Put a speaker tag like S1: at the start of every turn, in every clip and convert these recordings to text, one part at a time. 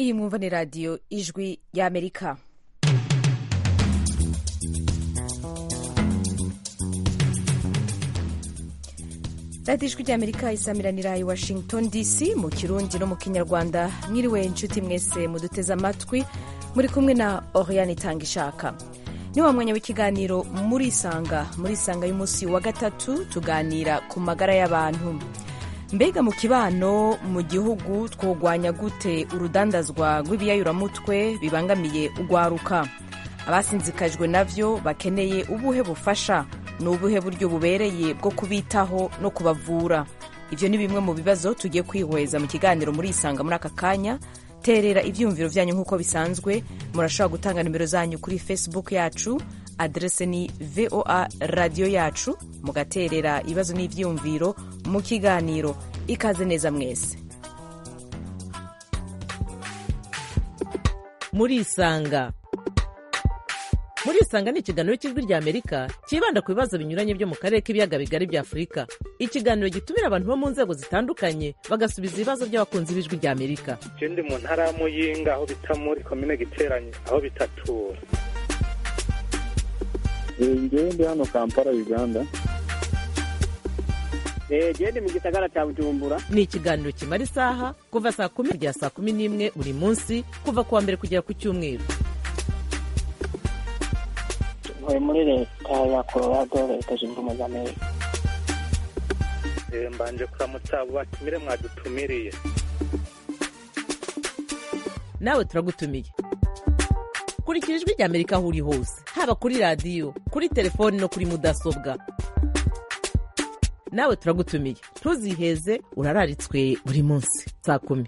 S1: iyi mwumva ni radiyo ijwi y'amerika radiyo ijwi ry'amerika isamiranira i washington dc mu kirundi no mu kinyarwanda mwiriwe inshuti mwese muduteze amatwi muri kumwe na oriane itanga ishaka ni wa mwanya w'ikiganiro murisanga murisanga y'umunsi wa gatatu tuganira ku magara y'abantu mbega mu kibano mu gihugu twogwanya gute urudandazwa rw'ibiyayuramutwe bibangamiye ugwaruka abasinzikajwe navyo bakeneye ubuhe bufasha ni ubuhe buryo bubereye bwo kubitaho no kubavura ivyo ni bimwe mu bibazo tugiye kwihweza mu kiganiro murisanga muri aka kanya terera ivyiyumviro vyanyu nk'uko bisanzwe murashobora gutanga nimero zanyu kuri facebook yacu adrese ni voa radiyo yacu mugaterera ibibazo n'ivyiyumviro mu kiganiro ikaze neza mwese
S2: murisanga murisanga ni ikiganiro cy'ijwi rya amerika cyibanda ku bibazo binyuranye byo mu karere k'ibiyaga bigari bya afurika ikiganiro gitumira abantu bo mu nzego zitandukanye bagasubiza ibibazo by'abakunzi b'ijwi rya amerika
S3: je ndi mu ntara ya muyinga aho bita muri komine giteranye aho bitatura
S4: ngewe ndi hano kampala uganda
S5: gende mu gisagara cya bujumbura
S2: ni ikiganiro kimara isaha kuva saa kumi kugera saa kumi n'imwe buri munsi kuva ku wa mbere kugera ku cyumweru
S5: ntuye muri leta ya colorado leta zunze ubumwe za amerika
S3: Eh, mbanje kuramutsa abo batumire mwadutumiriye
S2: nawe turagutumiye kurikira ijwi rya amerika aho uri hose haba kuri radiyo kuri telefoni no kuri mudasobwa nawe turagutumiye ntuziheze urararitswe buri munsi saa kumi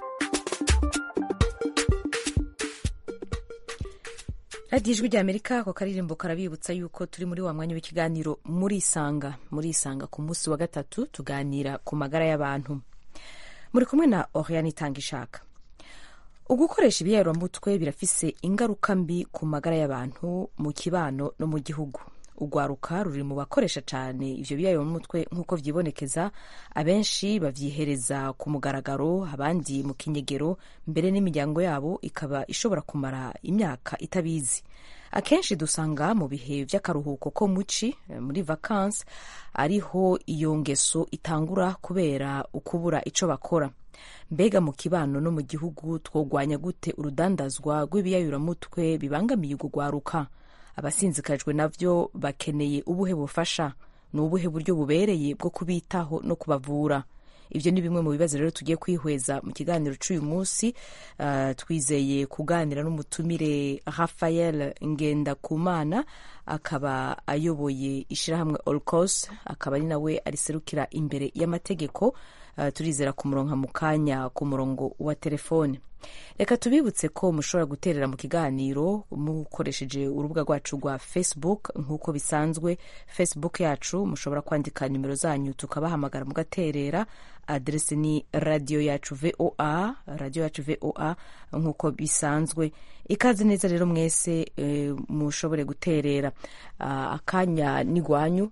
S1: radiyo ijwi rya amerika ako karirimbo karabibutsa yuko turi muri wa mwanya w'ikiganiro murisanga murisanga ku munsi wa gatatu tuganira ku magara y'abantu muri kumwe na oriane itanga ishaka ugukoresha ibiyayuramutwe birafise ingaruka mbi ku magara y'abantu mu kibano no mu gihugu ugwaruka ruri mu bakoresha cyane ivyo biyayuramutwe nk'uko vyibonekeza abenshi bavyihereza ku mugaragaro abandi mu kinyegero mbere n'imiryango yabo ikaba ishobora kumara imyaka itabizi akenshi dusanga mu bihe vy'akaruhuko ko muci muri vacances ariho iyo ngeso itangura kubera ukubura ico bakora mbega mu kibano no mu gihugu twogwanya gute urudandazwa rw'ibiyayuramutwe bibangamiye ugugwaruka abasinzikajwe navyo bakeneye ubuhe bufasha ni ubuhe buryo bubereye bwo kubitaho no kubavura ivyo ni bimwe mu bibazo rero tugiye kwihweza mu kiganiro c'uyu munsi uh, twizeye kuganira n'umutumire rafael ngendakumana akaba ayoboye ishirahamwe olcos akaba ari nawe ariserukira imbere y'amategeko uh, turizera kumuronka mu kanya ku murongo wa telefone reka tubibutse ko mushobora guterera mu kiganiro mukoresheje urubuga rwacu rwa facebook nk'uko bisanzwe facebook yacu mushobora kwandika nimero zanyu tukabahamagara mugaterera adrese ni radiyo yacu voa radiyo yacu voa nk'uko bisanzwe ikaze neza rero mwese e, mushobore guterera akanya n'igwanyu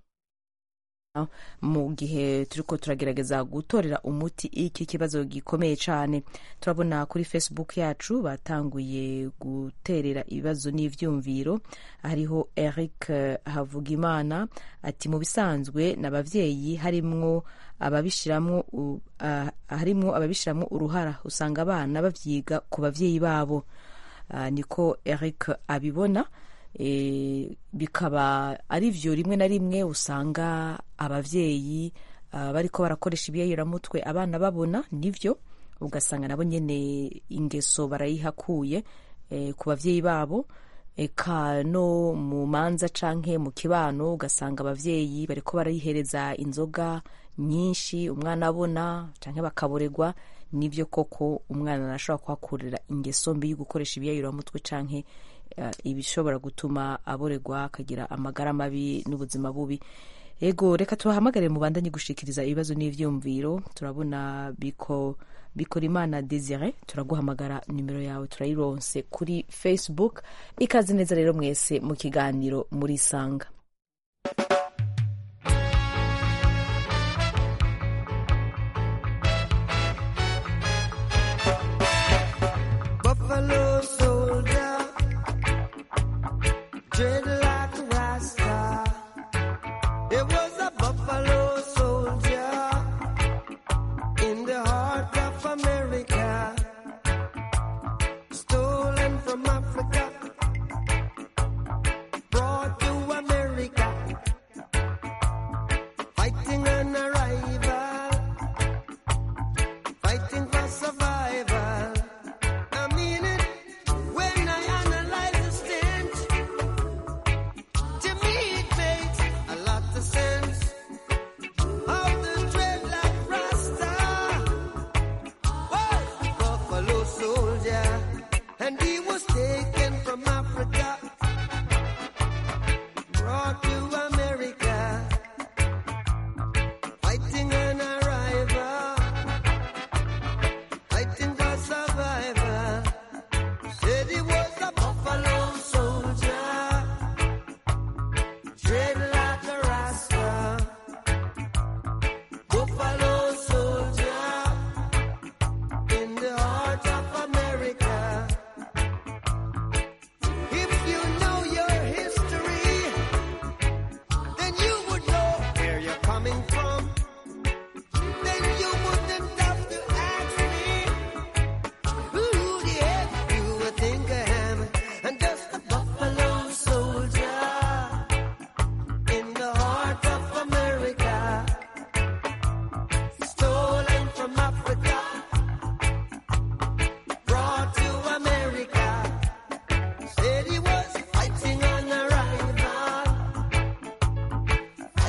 S1: mu gihe turiko turagerageza gutorera umuti iki kibazo gikomeye cyane turabona kuri facebook yacu batanguye guterera ibibazo n'ivyumviro hariho eric havugimana ati mu bisanzwe n'abavyeyi harimwo ababishiramwo uh, harimwo ababishiramwo uruhara usanga abana bavyiga ku bavyeyi babo uh, niko eric abibona e, bikaba ari vyo rimwe na rimwe usanga abavyeyi uh, bariko barakoresha ibiyayuramutwe abana babona nivyo ugasanga nabo nyene ingeso barayihakuye e, ku bavyeyi babo eka no mu manza canke mu kibano ugasanga abavyeyi bariko barayihereza inzoga nyinshi umwana abona canke bakaboregwa nivyo koko umwana arashobora kuhakurira ingeso mbi yo gukoresha ibiyayuramutwe canke ibishobora gutuma aboregwa akagira amagara mabi n'ubuzima bubi ego reka tubahamagare mubandanye gushikiriza ibibazo n'ivyumviro turabona biko bikora imana desire turaguhamagara nimero yawe turayironse kuri facebook ikaze neza rero mwese mu kiganiro muri sanga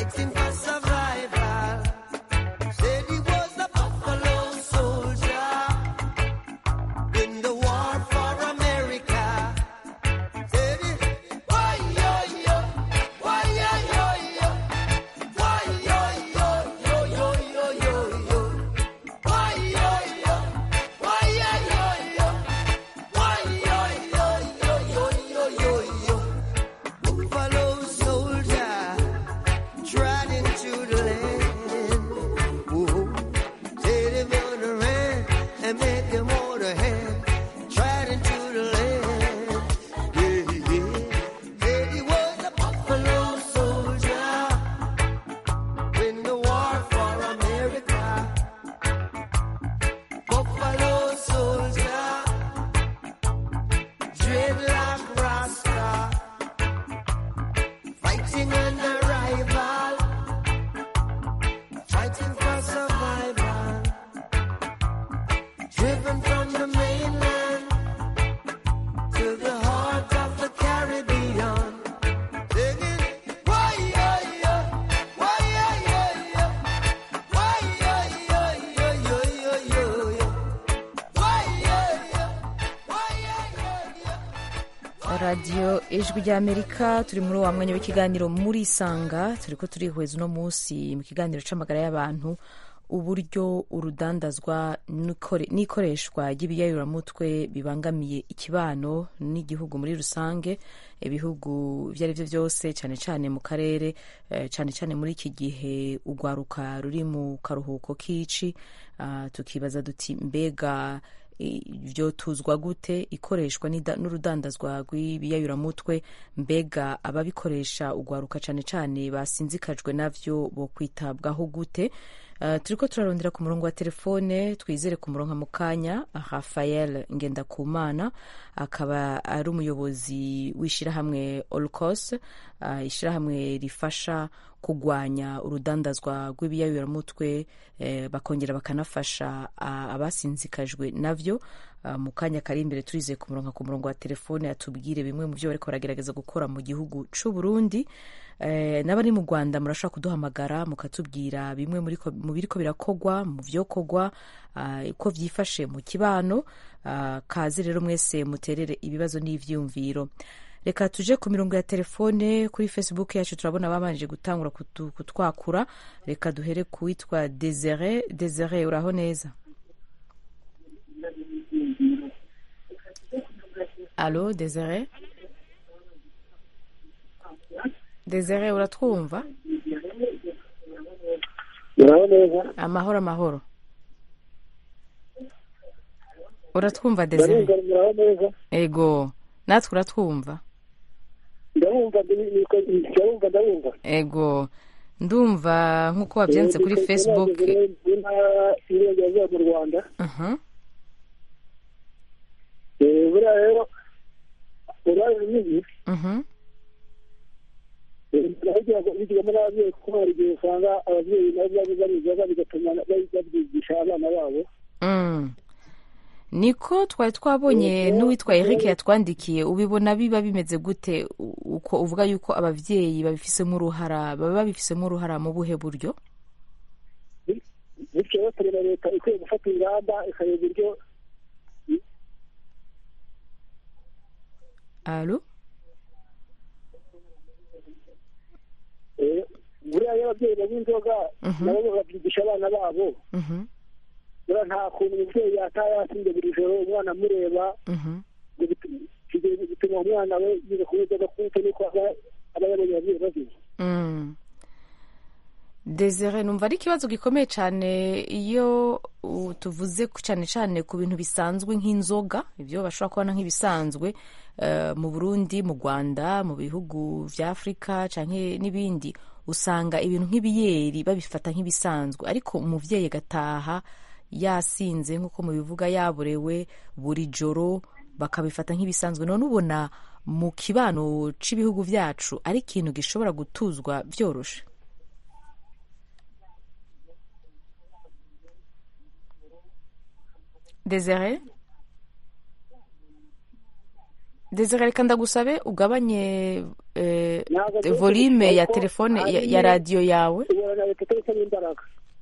S6: fighting for survival. Said he was a buffalo soldier in the war for America. Said he, why yo yo, why yo yo yo, why yo yo yo yo yo yo yo, why yo yo, why yo yo yo, why yo yo yo yo yo yo yo. Buffalo soldier trot into the land. Whoa. Say they gonna run and make them all the hand. Trot into the land. Yeah, yeah. Said he was a buffalo soldier in the war for America. Buffalo soldier, dreadlock rasta fighting an rival, fighting for survival, driven from the mainland to the heart of the Caribbean. Singing, why, yeah, yeah, why, yeah, yeah, yeah, why, yeah, yeah, yeah, yeah, yeah, yeah, yeah, why, yeah, yeah, why, yeah, yeah, yeah.
S1: radiyo ijwi ry'amerika turi muri wa mwanya w'ikiganiro muri isanga turi ko turihweza uno munsi mu kiganiro c'amagara y'abantu uburyo urudandazwa n'ikore- n'ikoreshwa ry'ibiyayuramutwe bibangamiye ikibano n'igihugu muri rusange ibihugu ibyo ari byo byose cyane cyane mu karere eh, cyane cyane muri iki gihe urwaruka ruri mu karuhuko k'ici ah, tukibaza duti mbega ibyo tuzwa gute ikoreshwa n'ida- n'urudandazwa rw'ibiyayuramutwe mbega ababikoresha urwaruka cyane cyane basinzikajwe navyo bo kwitabwaho gute Uh, turiko turarondera ku murongo wa telefone twizere ku murongo mu kanya rafael ngendakumana akaba ari umuyobozi w'ishyirahamwe olcos uh, ishyirahamwe rifasha kugwanya urudandazwa rw'ibiyayuramutwe eh, bakongera bakanafasha uh, abasinzikajwe navyo uh, mu kanya kari imbere turizeye ku murongo ku murongo wa telefone atubwire bimwe mu byo bariko baragerageza gukora mu gihugu c'u Burundi eh, n'abari mu Rwanda murashobora kuduhamagara mukatubwira bimwe muri ko- mu biriko birakogwa mu vyokogwa uh, uko vyifashe mu kibano uh, kaze rero mwese muterere ibibazo n'ivyumviro reka tuje ku mirongo ya telefone kuri facebook yacu turabona babanje gutangura kutu- kutwakura reka duhere ku witwa desire desire uraho neza alo desire desire uratwumva
S4: uraho neza
S1: amahoro amahoro uratwumva desire
S4: ndabumva muraho neza
S1: ego natwe uratwumva
S4: ndabumva ndi- ndabumva ndabumva
S1: ego ndumva nk'uko wabyanditse kuri facebook
S4: intara y'uburengerazuba mu rwanda
S1: Mhm.
S4: Eh, buriya rero uruhare runini
S1: Mhm.
S4: bigiramo n'ababyeyi kuko hari igihe usanga ababyeyi nabo baba babizaga bigatuma babyigisha abana babo
S1: Mm. niko twari twabonye n'uwitwa eric yatwandikiye ubibona biba bimeze gute u- uko uvuga yuko ababyeyi babifisemo uruhara baba babifisemo uruhara mu buhe buryo
S4: bityo rero tureba leta ikwiye gufata ingamba ikareba uburyo
S1: alo
S4: eh, buriya iyo ababyeyi banywa inzoga nabo babyigisha abana babo
S1: Mhm.
S4: buriya nta kuntu umubyeyi yataha yasinze buri joro umwana amureba
S1: Mhm.
S4: ngo bitu- kigero bituma umwana we yiga kunywa inzoga kuko niko aba aba yabonye ababyeyi bazize
S1: Mm. desire numva ari ikibazo gikomeye cyane iyo uh, tuvuze ku- cyane cyane ku bintu bisanzwe nk'inzoga ibyo bashobora kubona nk'ibisanzwe eh, mu burundi mu rwanda mu bihugu vya afurika canke n'ibindi usanga ibintu nk'ibiyeri babifata nk'ibisanzwe ariko umuvyeyi agataha yasinze nk'uko mubivuga yaborewe buri joro bakabifata nk'ibisanzwe none ubona mu kibano c'ibihugu vyacu ari ikintu gishobora gutuzwa vyoroshe Desire desire reka ndagusabe ugabanye eh,
S4: Ntabwo byose
S1: volume ya
S4: ariko
S1: telefone ya,
S4: hari-
S1: ya radiyo yawe
S4: ubona na leta itarimo imbaraga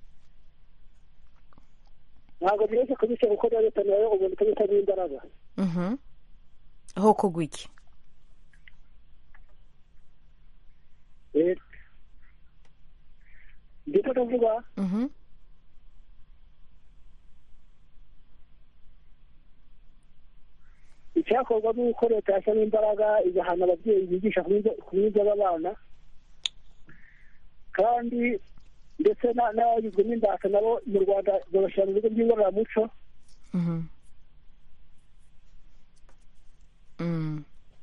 S4: ntabwo byoroshye kubishyira kuko na leta nayo ubona itarimo imbaraga
S1: Mhm. aho kugwa iki
S4: Eh, ndetse ndavuga
S1: Mhm.
S4: icyakorwa ni uko leta yashyiramo imbaraga igahana ababyeyi bigisha ku biga b'abana kandi ndetse na- n'abagizwe n'imbata nabo mu rwanda babashyira mu bigo by'ingororamuco
S1: Mhm. Mm.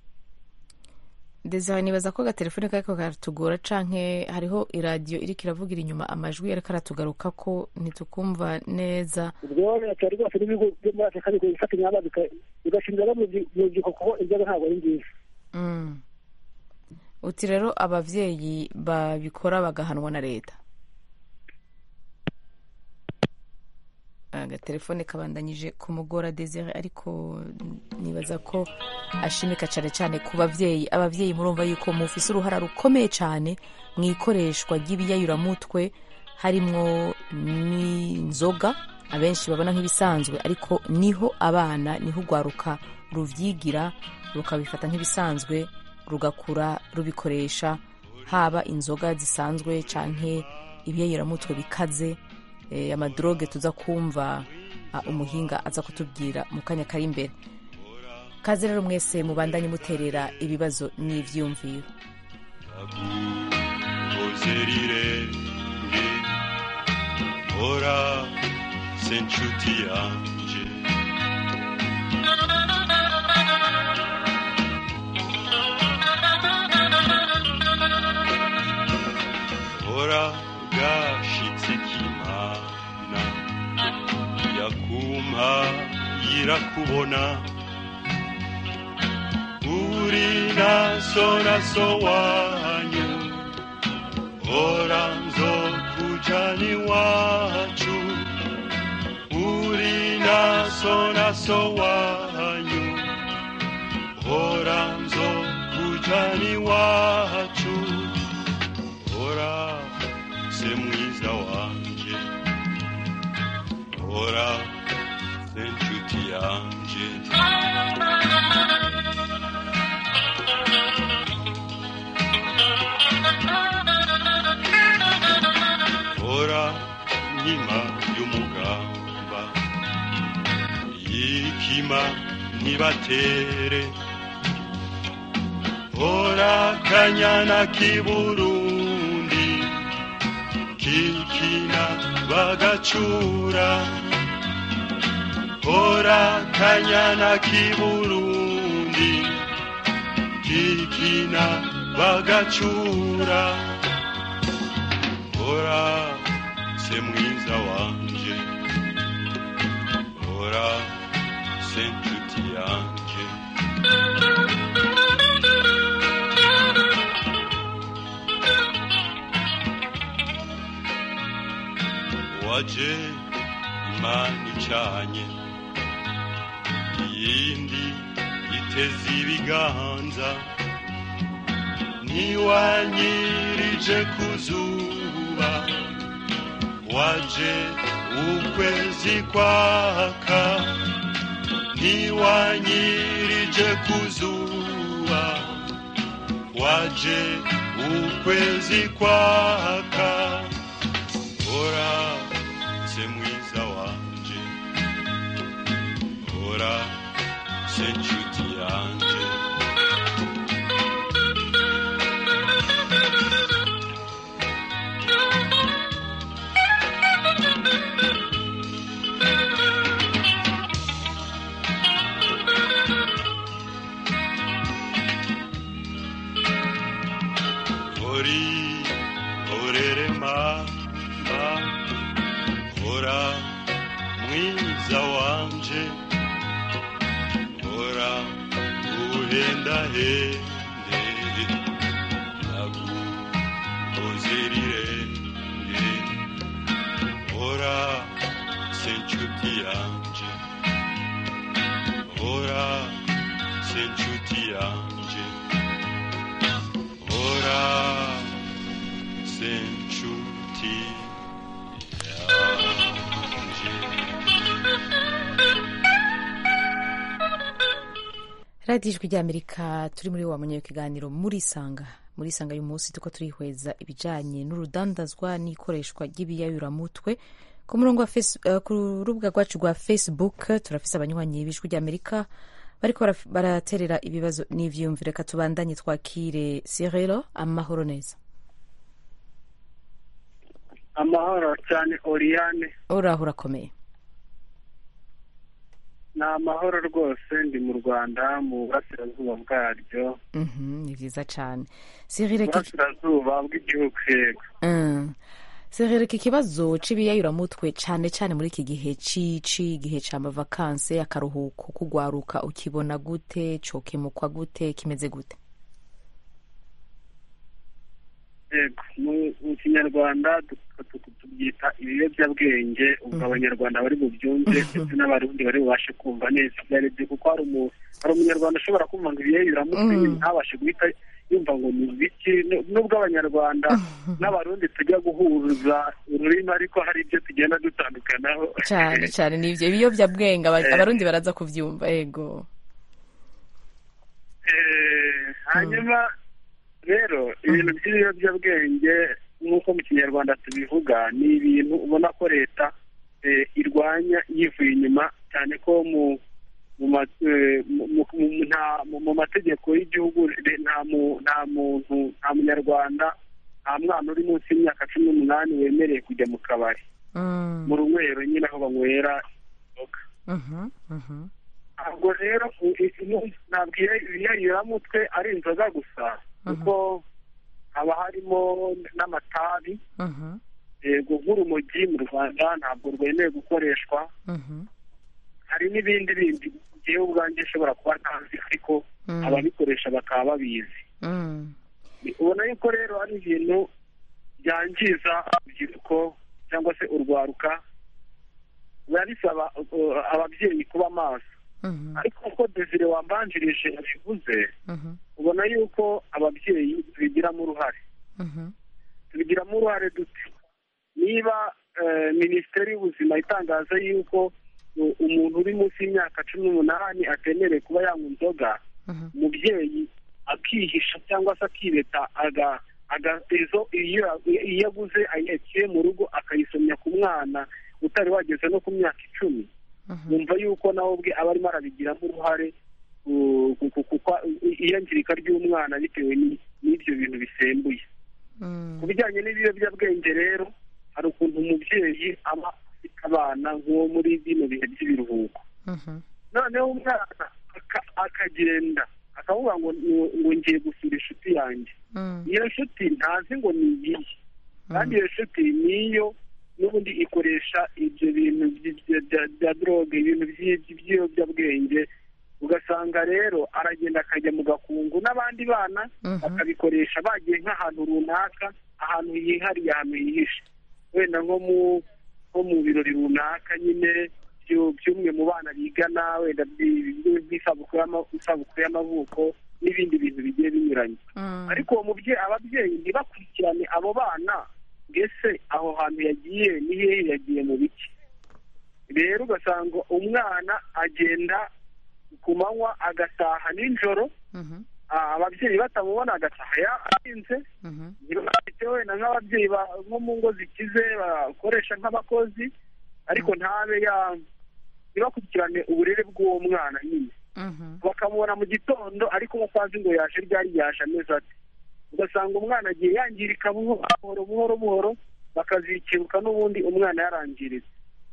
S1: Desire nibaza ko agatelefone kariko karatugora canke hariho iradiyo iriko iravugira inyuma amajwi ariko aratugaruka ko ntitukumva neza
S4: ubwo leta rwose n'ibigo byo muri afurika bikwiye gufata ingamba bika- bigashinga no mu byi- mu rubyiruko kuko ibyo ntabwo ari nziza
S1: Mm. uti rero abavyeyi babikora bagahanwa na leta agatelefone kabandanyije kumugora desire ariko nibaza ko ashimika cyane cyane ku bavyeyi abavyeyi murumva yuko mufise uruhara rukomeye cyane mu ikoreshwa ry'ibiyayuramutwe harimwo n'inzoga abenshi babona nk'ibisanzwe ariko niho abana niho urwaruka ruvyigira rukabifata nk'ibisanzwe rugakura rubikoresha haba inzoga zisanzwe canke ibiyayuramutwe bikaze eh, amadroge tuza kumva ah, umuhinga aza kutubwira mu kanya kari imbere kaze rero mwese mubandanye muterera ibibazo n'ivyumviro
S7: ozerirenge ora se nshuti yanje ora gashitse k'imana yakumpa yirakubona uri naso naso wanyu ora nzokujani wacu uri naso naso wanyu ora nzokujani wacu ora se mwiza wanje ora se nshuti yanje ora nkima y'umugamba yikima ntibatere ora kanyana k'iburundi kikina bagacura ora kanyana k'iburundi kikina bagacura ora se mwiza wanje ora se nshuti yanje waje imana icanye iyindi iteze ibiganza ntiwanyirije ku zuba waje ukwezi kwaka ntiwanyirije ku zuba waje ukwezi kwaka ora se mwiza wanje ora se nshuti yanje ori orere mama ora mwiza wanje ora uhenda hende nagukozerirenge ora se nshuti yanje ora se se nshuti yanje hora se nshuti yanje
S1: radiyo ijwi ry'amerika turi muri wa munyeyo kiganiro muri isanga muri isanga y'uyu munsi tuko turihweza ibijyanye n'urudandazwa n'ikoreshwa ry'ibiyayuramutwe ku murongo wa face- eh, ku rubuga rwacu rwa facebook turafise abanywanyi b'ijwi ry'amerika bariko baraf- baraterera ibibazo n'ivyiyumviro reka tubandanye twakire sirero amahoro neza
S4: amahoro cyane oriyane
S1: uraho urakomeye
S4: ni amahoro rwose ndi mu rwanda mu burasirazuba bwaryo
S1: Mhm, ni vyiza cane sirire iki
S4: burasirazuba bw'igihugu yego
S1: Mm. Serere iki kibazo c'ibiyayuramutwe cane cane muri iki gihe cici igihe c'amavakanse akaruhuko kugwaruka ukibona gute cokemukwa gute kimeze gute
S4: yego mu- mu kinyarwanda tu- tu- tubyita ibiyobyabwenge ubwo abanyarwanda bari bubyumve ndetse n'abarundi bari bubashe kumva neza ibyo ari byo kuko hari umu- hari umunyarwanda ushobora kumva ngo ibiyayuramutwe
S1: Mm.
S4: ntabashe guhita yumva ngo ni ibiki Nu- nubwo abanyarwanda n'abarundi tujya guhuza ururimi ariko hari ibyo tugenda dutandukanaho
S1: cane cane nivyo ibiyovyabwenge aba-
S4: Eh.
S1: abarundi baraza kuvyumva ego
S4: Eh, hanyuma rero ibintu by'ibiyobyabwenge nk'uko mu kinyarwanda tubivuga ni ibintu ubona ko leta eh, irwanya yivuye inyuma cyane ko mu mu ma- eh, mu- mu- mu- nta- mu- mu mategeko y'igihugu re- nta mu- nta muntu nta munyarwanda nta mwana uri munsi y'imyaka cumi n'umunani wemerewe kujya mu kabari
S1: Mm.
S4: mu runywero nyine aho banywera inzoga
S1: Mhm, mhm,
S4: ntabwo rero u- i- i- ntabwo iyo- ibiyayuramutwe ari inzoga gusa kuko haba harimo n'amatabi
S1: mhm,
S4: yego nk'urumogi mu rwanda ntabwo rwemewe gukoreshwa
S1: mhm,
S4: hari n'ibindi bindi ngewe ubwanjye nshobora kuba ntazi ariko
S1: Mm.
S4: ababikoresha bakaba babizi
S1: mm,
S4: ubona yuko rero ari ibintu byangiza urubyiruko cyangwa se urwaruka biba bisaba uh, ababyeyi kuba maso
S1: mhm,
S4: ariko uko desire wambanjirije yabivuze
S1: mhm,
S4: ubona yuko ababyeyi tubigiramo uruhare
S1: mhm,
S4: tubigiramo uruhare dute niba eh, minisiteri y'ubuzima itangaza yuko uh, umuntu uri munsi y'imyaka cumi n'umunani atemerewe kuba yanywa inzoga
S1: mhm,
S4: umubyeyi akihisha cyangwa se akireta aga aga izo iyo iyo aguze ayekeye mu rugo akayisomya ku mwana utari wageze no ku myaka icumi
S1: mhm,
S4: yumva yuko nawe ubwe aba arimo arabigiramo uruhare uh, ku- ku- kuko iyangirika ry'umwana bitewe ni- n'ibyo bintu bisembuye
S1: mm,
S4: ku bijyanye n'ibiyobyabwenge rero hari ukuntu umubyeyi aba afite abana nk'uwo muri bino bihe by'ibiruhuko
S1: mhm,
S4: noneho umwana aka- akagenda akavuga ngo ngo- ngo ngiye gusura inshuti yanjye
S1: mm,
S4: iyo nshuti ntazi ngo ni iyihe kandi iyo nshuti niyo n'ubundi ikoresha ibyo bintu by- bya- bya- bya droge ibintu by- by'ibiyobyabwenge ugasanga rero aragenda akajya mu gakungu n'abandi bana
S1: Mhm.
S4: bakabikoresha bagiye nk'ahantu runaka ahantu hihariye ahantu hihishe wenda nko mu nko mu birori runaka nyine byo- by'umwe mu bana bigana wenda by- by- by'isabukuru y'ama- isabukuru y'amavuko n'ibindi bintu bigiye binyuranye
S1: mm,
S4: ariko uwo mubyeyi ababyeyi ntibakurikirane abo bana mbese aho hantu yagiye ni hehe yagiye mu biki rero ugasanga umwana agenda ku manywa agataha nijoro
S1: mhm,
S4: ah, ababyeyi batamubona agataha yarinze
S1: mhm,
S4: ntibafite wenda nk'ababyeyi ba- nko mu ngo zikize bakoresha nk'abakozi ariko ntabe ya ntibakurikirane uburere bw'uwo mwana nyine
S1: mhm,
S4: bakamubona mu gitondo ariko batazi ngo yaje ryari yaje ameze ate ugasanga umwana agiye yangirika buhoro buhoro buhoro buhoro bakazikibuka n'ubundi umwana yarangiritse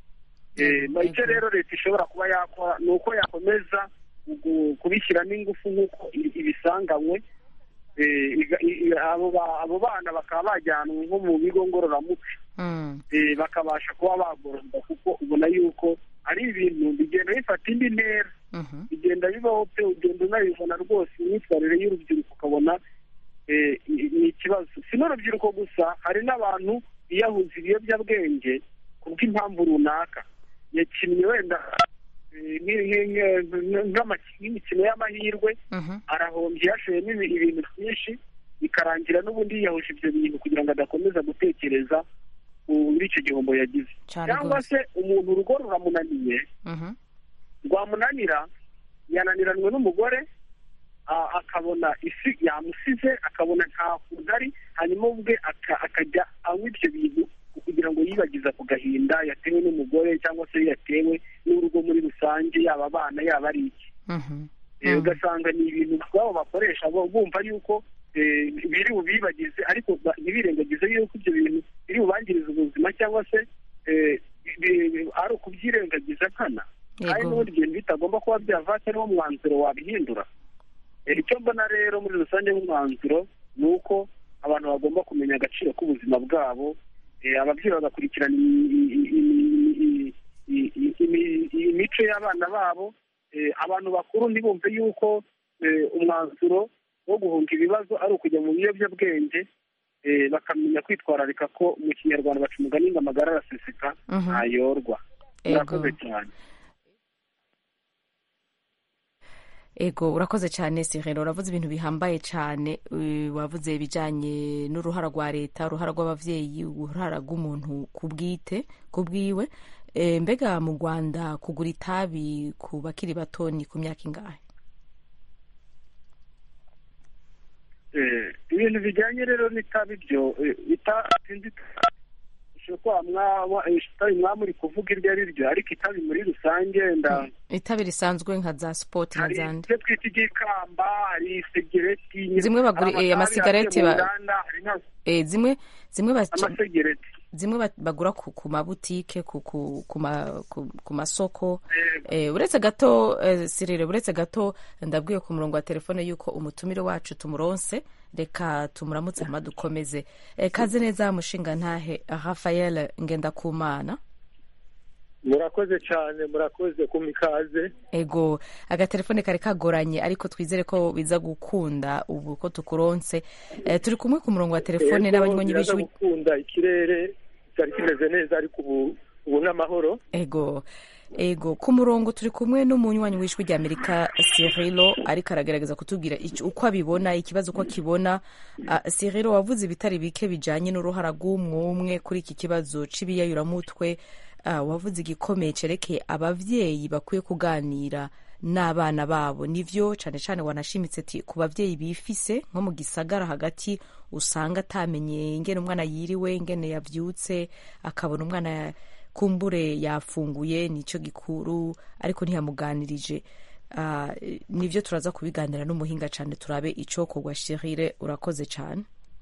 S4: Eh,
S1: Yego,
S4: icyo
S1: yego.
S4: rero leta ishobora kuba yakora ni uko yakomeza gu- kubishyiramo ingufu nk'uko i- ibisanganywe Eh, iga- i- i- abo ba- abo bana bakaba bajyanwe nko mu bigo ngororamuco
S1: mm,
S4: eh, bakabasha kuba bagororwa kuko ubona yuko ari ibintu bigenda bifata indi ntera
S1: mhm,
S4: bigenda bibaho pe ugenda unabibona rwose imyitwarire y'urubyiruko ukabona eh, i- ni ikibazo si n'urubyiruko gusa hari n'abantu biyahuza ibiyobyabwenge ku bw'impamvu runaka yakinnye wenda eh, nk- nk- nk- nk'ama- nk'imikino y'amahirwe
S1: Mhm.
S4: arahombye yashoyemo ibi- ibintu byinshi bikarangira n'ubundi yiyahuje ibyo bintu kugira ngo adakomeza gutekereza muri icyo gihombo yagize
S1: Cyane
S4: cyangwa
S1: rwose.
S4: se umuntu urugo ruramunaniye
S1: Mhm.
S4: rwamunanira yananiranwe n'umugore a- akabona isi yamusize akabona nta kuntu ari hanyuma ubwe aka- akajya anywa ibyo bintu kugira ngo yibagiza ku gahinda yatewe n'umugore cyangwa se yatewe n'urugo muri rusange yaba abana yaba ari iki
S1: Mhm.
S4: Eh,
S1: Mhm.
S4: ugasanga ni ibintu bwabo bakoresha bo- bumva yuko eh, biri bubibagize ariko ba- ntibirengagize yuko ibyo bintu biri bubangiriza ubuzima cyangwa se eh, bi- bi- ari ukubyirengagiza nkana kandi
S1: Yego.
S4: n'ubundi ibintu bitagomba kuba byavata ariwo mwanzuro wabihindura Eh, icyo mbona rero muri rusange nk'umwanzuro ni uko abantu bagomba kumenya agaciro k'ubuzima bwabo eh, ababyeyi bagakurikirana i- i- i- i- i- i- imi- imico y'abana babo eh, abantu bakuru ntibumve yuko eh, umwanzuro wo guhunga ibibazo ari ukujya mu biyobyabwenge eh, bakamenya kwitwararika ko mu kinyarwanda baca umugani ngo amagara araseseka
S1: Mhm.
S4: ntayorwa
S1: Ego.
S4: murakoze cyane
S1: ego urakoze cyane sirero uravuze ibintu bihambaye cyane eh, wavuze ibijyanye n'uruhara rwa leta uruhara rw'ababyeyi uruhara rw'umuntu ku bwite ku bwiwe Eh, mbega mu rwanda kugura itabi ku bakiri bato ni ku myaka ingahe
S4: Eh, ibintu bijyanye rero n'itabi byo eh, itabi sinzi ushobora kuba mwaba eh, itabi mwaba muri kuvuga iryo ari ryo ariko itabi muri rusange nda
S1: itabi risanzwe nka za sipoti na
S4: hari
S1: zandi
S4: ibyo twita igikamba hari sigareti
S1: Zimwe bagura-
S4: hari
S1: eh,
S4: amatabi
S1: amasigareti
S4: agiye mu
S1: ba-
S4: nganda, hari na-
S1: Eh, zimwe zimwe baca-
S4: amasegereti
S1: zimwe ba- bagura ku, ku mabutike ku, ku, ku, ma, ku, ku masoko
S4: Eh,
S1: eh, uretse gato eh, sirire uretse gato ndabwiye ku murongo wa telefone yuko umutumire wacu tumuronse reka tumuramutse hama dukomeze eh, kaze neza mushinga ntahe rafael ngendakumana
S8: murakoze cyane murakoze kumpa ikaze
S1: ego agatelefone kari kagoranye ariko twizere ko biza gukunda ubu ko tukuronse eh, turi kumwe ku murongo wa telefone
S8: Yego,
S1: n'abanywanyi
S8: biraza
S1: b'ijwi
S8: gukunda ikirere cyari kimeze neza ariko ubu ubu n'amahoro
S1: ego ego ku murongo turi kumwe n'umunywanyi w'ijwi rya amerika sirilo ariko aragerageza kutubwira ic- uko abibona ikibazo uko akibona uh, sirilo wavuze ibitari bike bijanye n'uruhara rw'umwumwe kuri iki kibazo c'ibiyayuramutwe uh, wavuze igikomeye cerekeye abavyeyi bakwiye kuganira n'abana babo nivyo cane cane wanashimitse ati ku bavyeyi bifise nko mu gisagara hagati usanga atamenye ingene umwana yiriwe ingene yavyutse akabona umwana kumbure yafunguye nicyo gikuru ariko ntiyamuganirije Ah, nivyo turaza kubiganira n'umuhinga cane turabe icokorwa shirire urakoze cane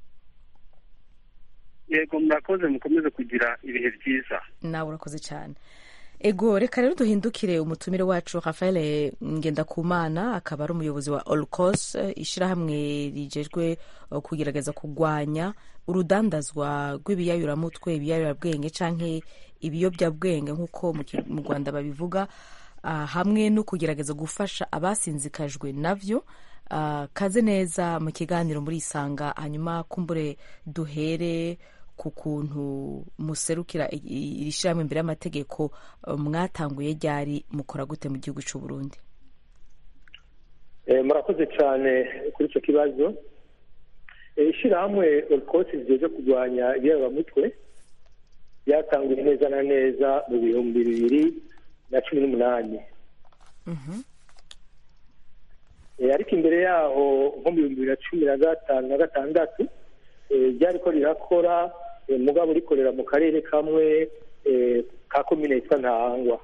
S4: yego murakoze mukomeze kugira ibihe byiza
S1: nawe urakoze cyane ego reka rero duhindukire umutumire wacu rafael ngendakumana akaba ari umuyobozi wa olcos ishyirahamwe rigejwe eh, kugerageza kurwanya urudandazwa rw'ibiyayuramutwe ibiyayurabwenge canke ibiyobyabwenge nk'uko mu ki- mu rwanda babivuga ah, hamwe no kugerageza gufasha abasinzikajwe navyo Ah, kaze neza mu kiganiro muri isanga hanyuma kumbure duhere ku kuntu muserukira i- i- iri shyirahamwe imbere y'amategeko eh, mwatanguye ryari mukora gute mu gihugu cy'u Burundi
S8: Eh, murakoze cyane kuri icyo kibazo Eh, ishyirahamwe orikosi rigejeje kurwanya ibiyaramutwe ryatanguye neza na neza mu bihumbi bibiri na cumi n'umunani Eh, ariko imbere yaho nko mu bihumbi bibiri na cumi na gatanu na gatandatu eh, ryariko rirakora eh, mugabo rikorera mu karere kamwe eh, ka komine yitwa ntahangwa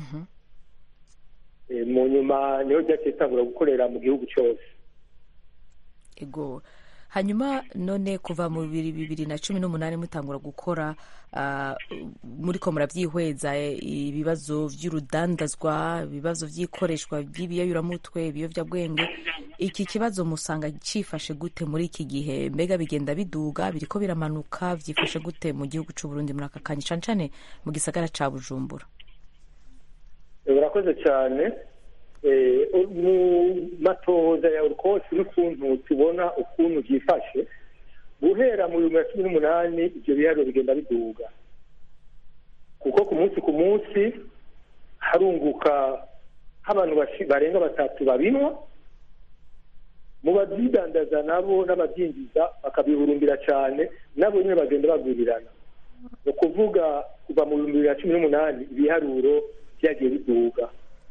S8: Eh, mu nyuma niho ryaciye ritangura gukorera mu gihugu cyose
S1: ego hanyuma none kuva mu bibiri bibiri na cumi n'umunani mutangura gukora ah, muriko murabyihweza eh, ibibazo by'urudandazwa ibibazo by'ikoreshwa by'ibiyayuramutwe ibiyobyabwenge iki kibazo musanga cyifashe gute muri iki gihe mbega bigenda biduga biriko biramanuka byifashe gute mu gihugu cy'u Burundi muri aka kanya cane cane mu gisagara ca Bujumbura
S8: Eh, urakoze cyane Eh, mu matohoza ya urukose n'ukuntu tubona ukuntu byifashe guhera mu bihumbi bibiri na cumi n'umunani ibyo biharuro bigenda biduga kuko ku munsi ku munsi harunguka nk'abantu bashi- barenga batatu babinywa mu babyidandaza nabo n'ababyinjiza bakabihurumbira cyane nabo nyine bagenda bagurirana ni ukuvuga kuva mu bihumbi bibiri na cumi n'umunani ibiharuro byagiye biduga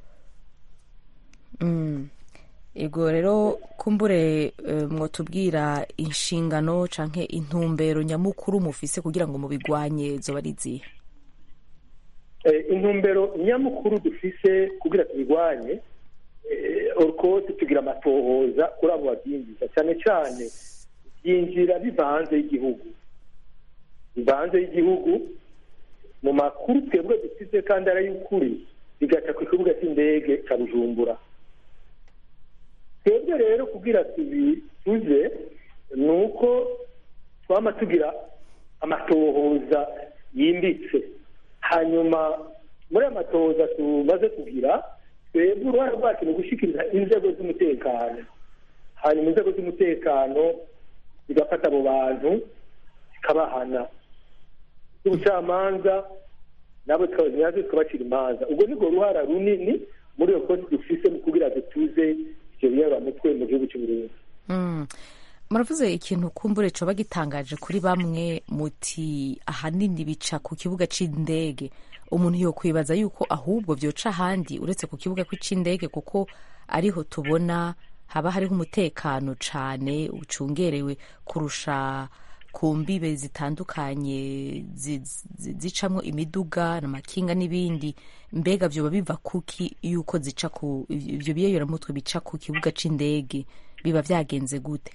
S1: Mm. ego rero kumbure eh, mwotubwira inshingano canke intumbero nyamukuru mufise kugira ngo mubigwanye zoba ari izihe
S8: Eh, intumbero nyamukuru dufise kugira tubigwanye eh, orukoti tugira amatohoza kuri abo babyinjiza cyane cyane byinjira biva hanze y'igihugu biva hanze y'igihugu mu makuru twebwe dufite kandi ari ay'ukuri bigaca ku kibuga cy'indege cya bujumbura twebwe rero kugira tubituze ni uko twama tugira amatohoza yimbitse hanyuma muri ayo matohoza tumaze kugira twebwe uruhare rwacu ni ugushyikiriza inzego z'umutekano hanyuma inzego z'umutekano zigafata abo bantu zikabahana z'ubucamanza nabo nazo zikabacira imanza ubwo nibwo ruhara runini muri iyo kosi dufise mu kugira dutuze ibyo biyaramutwe mu gihugu cy'uburundi
S1: Mm. muravuze ikintu kumbure coba gitangaje kuri bamwe muti ahanini bica ku kibuga c'indege umuntu yokwibaza yuko ahubwo vyoca ahandi uretse ku kibuga c'indege kuko ariho tubona haba hariho umutekano cane ucungerewe kurusha ku mbibe zitandukanye zi- zi- zicamwo imiduga n'amakinga n'ibindi mbega vyoba biva kuki yuko zica ku ivyo biyeyoramutwe bica ku kibuga c'indege biba vyagenze gute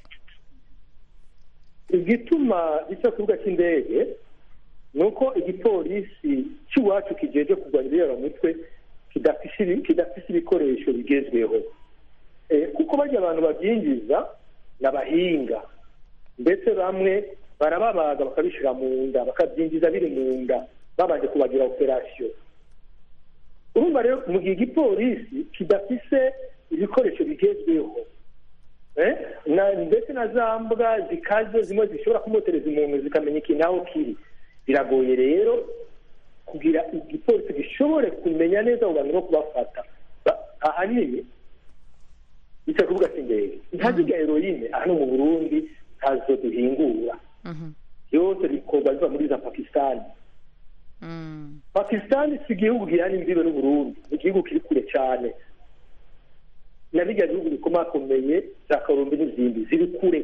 S8: igituma gica ku kibuga cy'indege ni uko igipolisi cy'iwacu kijeje kurwanya ibiyoramutwe kidafise ibi- kidafise ibikoresho bigezweho Eh, kuko barya abantu babyinjiza ni abahinga ndetse bamwe barababaga bakabishyira mu nda bakabyinjiza biri mu nda babanje kubagira operasiyo urumva rero mu gihe igipolisi kidafise ibikoresho bigezweho Eh, na ndetse na za mbwa zikaze zimwe zishobora kumutereza umuntu zikamenya ikintu aho kiri biragoye rero kugira igipolisi gishobore kumenya neza abo bantu no kubafata Ba- ahanini bica ku kibuga cy'indege ntaziga heroine hano mu burundi ntazo duhingura yose bikorwa biva muri za pakisitani pakisitani si igihugu gihana imbibe n'uburundi ni igihugu kiri kure cyane na bijya bihugu bikomakomeye za karumbi n'izindi ziri kure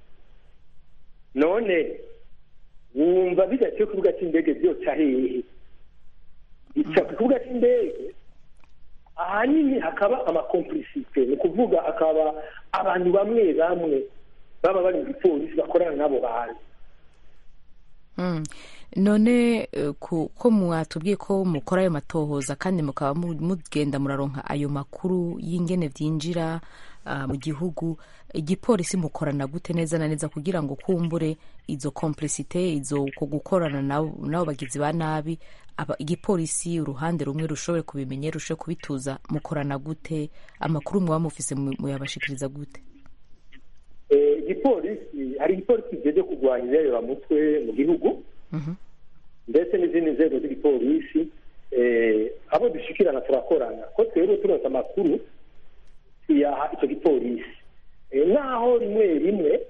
S8: none wumva bidaciye ku kibuga cy'indege byoca hehe bica ku kibuga cy'indege ahanini hakaba amakompulisite ni ukuvuga hakaba abantu bamwe bamwe baba bari mu gipolisi bakorana n'abo bantu
S1: Mm. none eh, ku- ko mwatubwiye ko mukora ayo matohoza kandi mukaba mu- mugenda muraronka ayo makuru y'ingene vyinjira ah, mu gihugu igipolisi mukorana gute neza na neza kugira ngo kumbure izo complicite izo ko gukorana nabo nabo bagizi ba nabi aba igipolisi uruhande rumwe rushobore kubimenya rushobore kubituza mukorana gute amakuru muba mufise mu- muyabashikiriza gute
S8: Eh, igipolisi hari igipolisi kijeje kurwanya ibiyoramutwe mu gihugu
S1: Mhm.
S8: ndetse n'izindi nzego z'igipolisi eh, abo dushikirana turakorana ko twebwe turonse amakuru tuyaha icyo gipolisi Eh, naho rimwe rimwe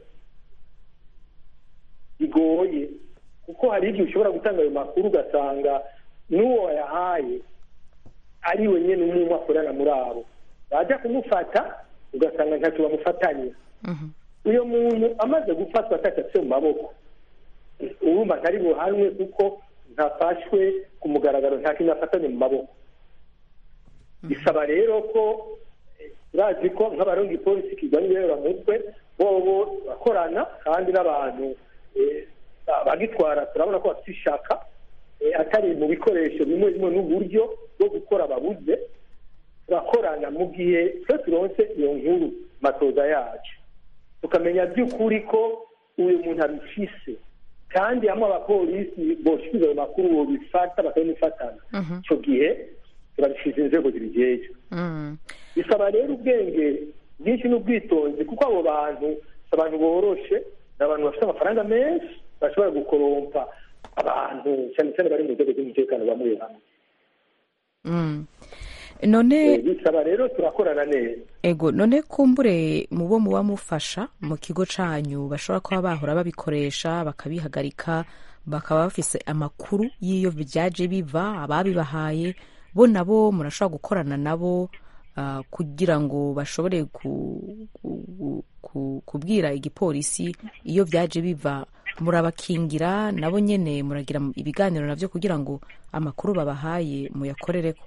S8: bigoye kuko hari igihe ushobora gutanga ayo makuru ugasanga n'uwo wayahaye ari we nyine umwe akorana muri abo bajya kumufata ugasanga ntacyo bamufatanye
S1: Mhm.
S8: uyu muntu amaze gufatwa atatse mu maboko urumva ntari buhanwe kuko ntafashwe ku mugaragaro nta kintu afatanye mu maboko bisaba rero ko eh, urazi ko nk'abaronga ipolisi kirwanya ibiyoramutwe bobo bakorana kandi n'abantu eh, bagitwara turabona ko bafite ishaka eh, atari mu bikoresho bimwe bimwe n'uburyo bwo gukora babuze turakorana mu gihe twe turonse iyo nkuru matoza yacu tukamenya by'ukuri ko uyu muntu abifise kandi hamwe abapolisi boshikiza ayo makuru bobifata bakabimufatana
S1: Mhm.
S8: icyo gihe turabishiza inzego zibijejwe
S1: Mm.
S8: bisaba rero ubwenge bwinshi n'ubwitonzi kuko abo bantu si abantu boroshe ni abantu bafite amafaranga menshi bashobora gukorompa abantu cyane cyane bari mu nzego z'umutekano bamwe bamwe
S1: Mm. none
S8: bisaba rero turakorana neza
S1: ego none kumbure mu bo muba mufasha mu kigo canyu bashobora kuba bahora babikoresha bakabihagarika bakaba bafise amakuru y'iyo byaje biva ababibahaye bo nabo murashobora gukorana nabo ah, kugira ngo bashobore ku- ku- ku- kubwira igipolisi iyo byaje biva murabakingira nabo nyene muragira ibiganiro navyo kugira ngo amakuru babahaye muyakorereko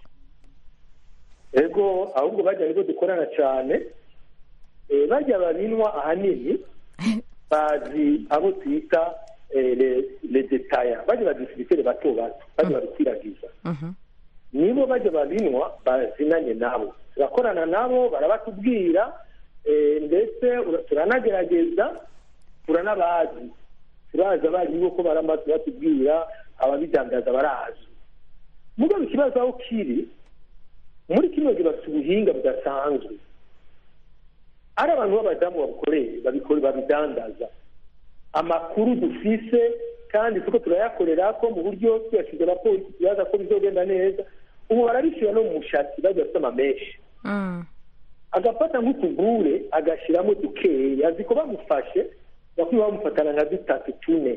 S8: ego ahubwo bajya nibo dukorana cyane Eh, bajya babinwa ahanini bazi abo twita eh, le- le detaya bajya badisibitere bato bato bajya babikwirakwiza
S1: Mhm.
S8: nibo bajya babinwa bazinanye nabo turakorana nabo barabatubwira eh, ndetse ura- turanagerageza turanabazi turazi abarimu ko baramba batubwira ababidandaza barazi mugabo ikibazo aho kiri muri kino gihe bafite ubuhinga budasanzwe ari abantu b'abadamu babukoreye babikore babidandaza amakuru dufise kandi tuko turayakorera ko mu buryo tuyashyize abapolisi tubaza ko bizogenda neza ubu barabishyira no mu mushatsi bajya bafite amameshi
S1: Mm.
S8: agafata nk'utugure agashyiramo dukeya azi ko bamufashe bakwiye bamufatana nka dutatu tune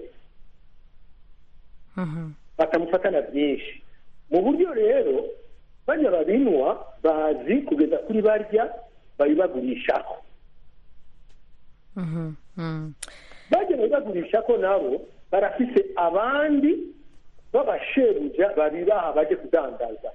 S1: Mhm.
S8: bakamufatana byinshi mu buryo rero bajya babinwa bazi kugeza kuri barya babibagurishaho
S1: Mhm. Mm.
S8: bajya babibagurisha ko nabo barafise abandi b'abashebuja babibaha baje kudandaza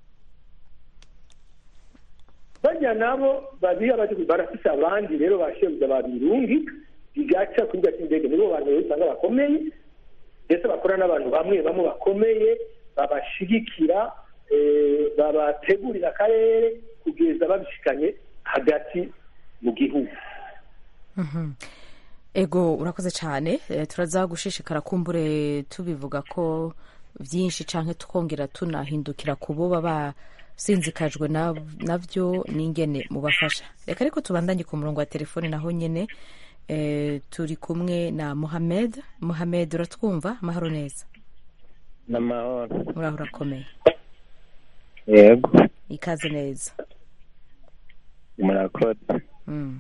S8: bajya nabo babiha baje barafise abandi rero bashebuja babirungi bigaca kuri gati indege nibo bantu rero usanga bakomeye ndetse bakora n'abantu bamwe bamwe bakomeye babashigikira eh, babategurira akarere kugeza babishikanye hagati mu gihugu
S1: Mhm. ego urakoze cyane Eh, turaza gushishikara kumbure tubivuga ko byinshi canke tukongera tunahindukira ku bo baba sinzikajwe na- navyo n'ingene mubafasha reka ariko tubandanye ku murongo wa telefone naho nyene eh, turi kumwe na muhamed muhamed uratwumva amahoro neza
S9: n'amahoro
S1: uraho urakomeye
S9: yego
S1: ikaze neza
S9: murakoze
S1: Mm.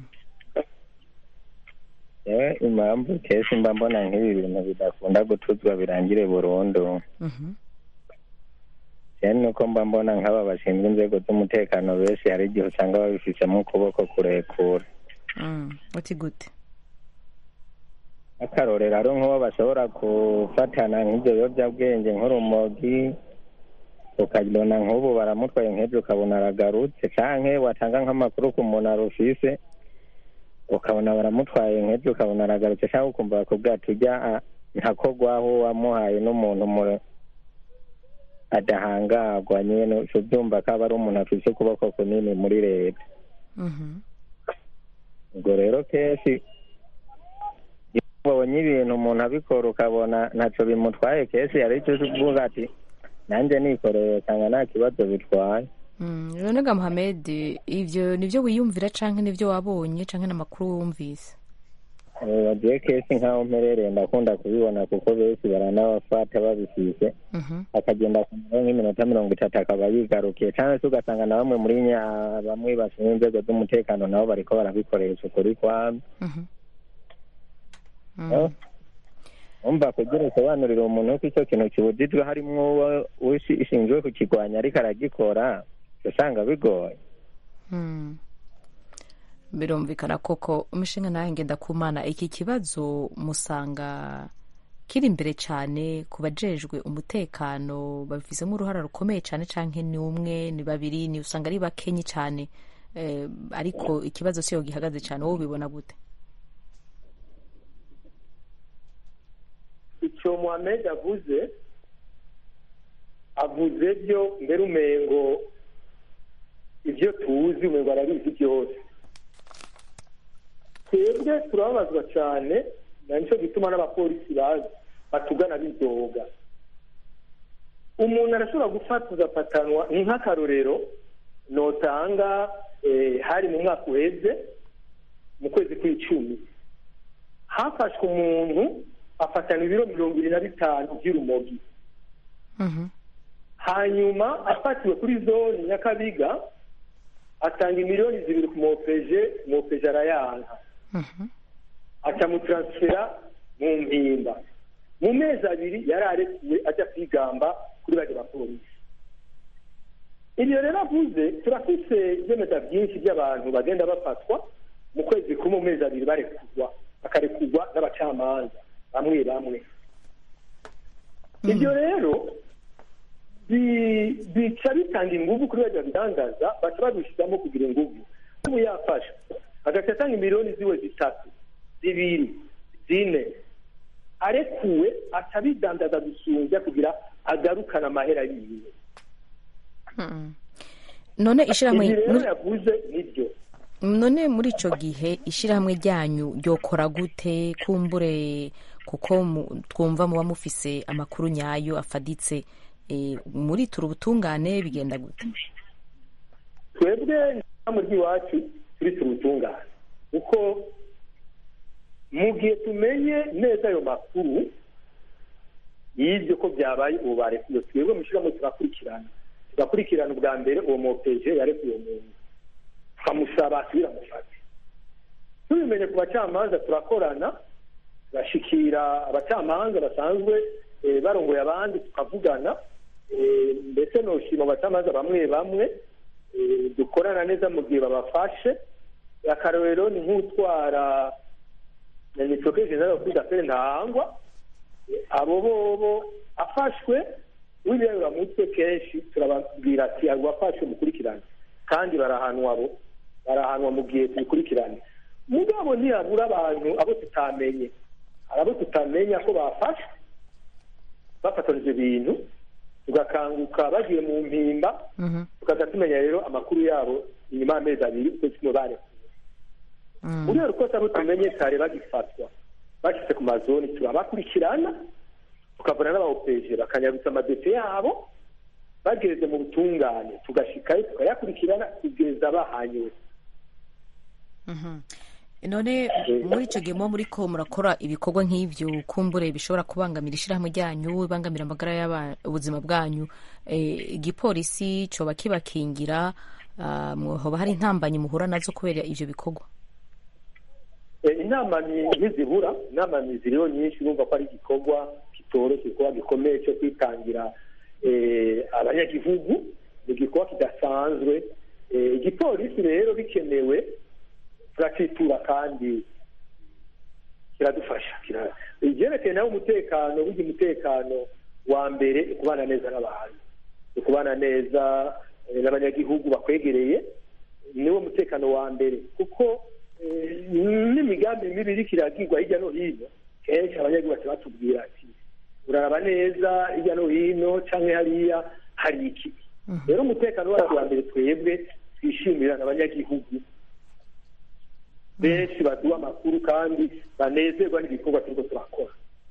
S9: yewe impamvu kenshi mba mbona nk'ibi bintu bidakunda gutuzwa birangire burundu
S1: Mhm.
S9: cyane nuko mba mbona nk'aba bashinzwe inzego z'umutekano benshi hari igihe usanga babifishemo ukuboko kurekura
S1: Mm. uti gute
S9: akarorero ari nk'uwo bashobora gufatana nk'ibyo biyobyabwenge nk'urumogi ukabona nk'ubu baramutwaye nk'ibyo ukabona aragarutse canke watanga nk'amakuru ku muntu arufise ukabona baramutwaye nk'ibyo ukabona aragarutse cyangwa ukumva bakubwira ati ujya a- ntakogwaho wamuhaye n'umuntu mu- adahangarwa nyene uca ubyumva ko aba ari umuntu afise ukuboko kunini muri leta
S1: Mhm.
S9: ubwo rero kenshi iyo ubonye ibintu umuntu abikora ukabona ntaco bimutwaye kenshi hari icyo uvuga ati nanjye nikoreye usanga nta kibazo bitwaye
S1: Mm. none ga muhamed ivyo nivyo wiyumvira canke nivyo wabonye canke n'amakuru wumvise
S9: bagiye kenshi nk'aho mperereye ndakunda kubibona kuko benshi baranabafata babifise
S1: Mhm.
S9: akagenda kumara nk'iminota mirongo itatu akaba yigarukiye cyangwa se ugasanga na bamwe muri nya bamwe bashinzwe inzego z'umutekano nabo bariko barabikoresha ukuri kwabo
S1: Mhm.
S9: Oh. umva kugira usobanurire umuntu ko icyo kintu kibujijwe harimwo uwo ushi- ushinzwe kukigwanya ariko aragikora usanga bigoye
S1: Mm. birumvikana koko umushinga nawe ngenda kumana iki kibazo musanga kiri imbere cyane ku bajejwe umutekano babifizemo uruhara rukomeye cyane canke ni umwe ni babiri ni usanga ari bakenyi cyane eh, ariko ikibazo siyo gihagaze cyane wowe ubibona gute
S8: icyo muhamed avuze avuze byo mbere umengo ibyo tuzi umengo arabizi byose twebwe turababazwa cyane na nicyo gituma n'abapolisi bazi batugana bidoga umuntu arashobora gufata ugafatanwa ni nk'akarorero notanga eh, hari mu mwaka uheze mu kwezi kw'icumi hafashwe umuntu afatana ibiro mirongo ibiri na bitanu by'urumogi
S1: Mhm.
S8: hanyuma afatiwe kuri zone nyakabiga atanga miliyoni zibiri ku mopeje mopeje arayanka akamutaransifera mu mpimba mu mezi abiri yari arekuwe ajya kwigamba kuri bajya bapolisi ibyo rero avuze turafise ibyemeza byinshi by'abantu bagenda bafatwa mu kwezi kumwe mu mezi abiri barekurwa bakarekurwa n'abacamanza bamwe bamwe ibyo rero bi- bica bitanga ingufu kuri bajya bidangaza baca babishyiramo kugira ingufu ubu yafasha agaca atanga miliyoni ziwe zitatu zibiri zine arekuwe aca abidandaza gusumbya kugira agarukane amahera yiwe
S1: none ishyirahamwe
S8: ibi rero
S1: muri-
S8: yavuze nibyo
S1: none muri icyo gihe ishyirahamwe ryanyu ryokora gute kumbure kuko mu- twumva muba mufise amakuru nyayo afaditse eh, muri tura ubutungane bigenda gute
S8: twebwe mu ry'iwacu turi turutungane kuko mu gihe tumenye neza ayo makuru y'ibyo ko byabaye ubu barekuye twebwe mu ishyirahamwe turakurikirana tugakurikirana ubwa mbere uwo mopeje yarekuye uwo muntu tukamusaba asubire amufate tubimenye ku bacamanza turakorana turashikira abacamanza basanzwe eh, barongoye abandi tukavugana eh, ndetse noshima abacamanza bamwe bamwe eh, dukorana neza mu gihe babafashe akarorero ni nk'utwara nitoke general kuri gafere ntahangwa abo bobo afashwe w'ibiraburamutwe kenshi turababwira ati abo wafashwe mukurikirane kandi barahanwa abo barahanwa mu gihe tubikurikirane mugabo ntiyabura abantu abo tutamenye hari abo tutamenya ko bafashwe bafatanije ibintu tugakanguka bagiye mu mpimba tukaza tumenya rero amakuru yabo inyuma y'amezi abiri ukwezi kumwe barekuwe muri iyo rukosa abo tumenye kare bagifatwa bashyize ku mazoni turabakurikirana tukavana n'abawopeje bakanyabutsa amadosiye yabo bageze mu butungane tugashikayo tukayakurikirana kugeza bahanywe
S1: none muri icyo gihe muba muri ko murakora ibikorwa nk'ibyo kumbure bishobora kubangamira ishyirahamwe ryanyu bibangamira amagara y'aba- ubuzima bwanyu eh, igipolisi cyoba kibakingira ah, hoba hari intambanyi muhura nazo kubera ibyo bikorwa
S8: Eh, inama ni- ntizibura inama ni ziriho nyinshi urumva ko ari igikorwa kitoroshye igikorwa gikomeye cyo kwitangira eh, abanyagihugu ni igikorwa kidasanzwe Eh, igipolisi rero bikenewe turacitura kandi kiradufasha kira- ibyerekeye nawe umutekano burya umutekano wa mbere ni ukubana neza n'abantu ni ukubana neza eh, n'abanyagihugu bakwegereye niwo mutekano wa mbere kuko eh, n'imigambi mibi iriko iragirwa hirya no hino kenshi abanyagihugu baca batubwira ati uraraba neza hirya no hino canke hariya hari iki rero umutekano wacu wa mbere twebwe twishimira n'abanyagihugu benshi baduha amakuru kandi banezerwa n'ibikorwa turiko turakora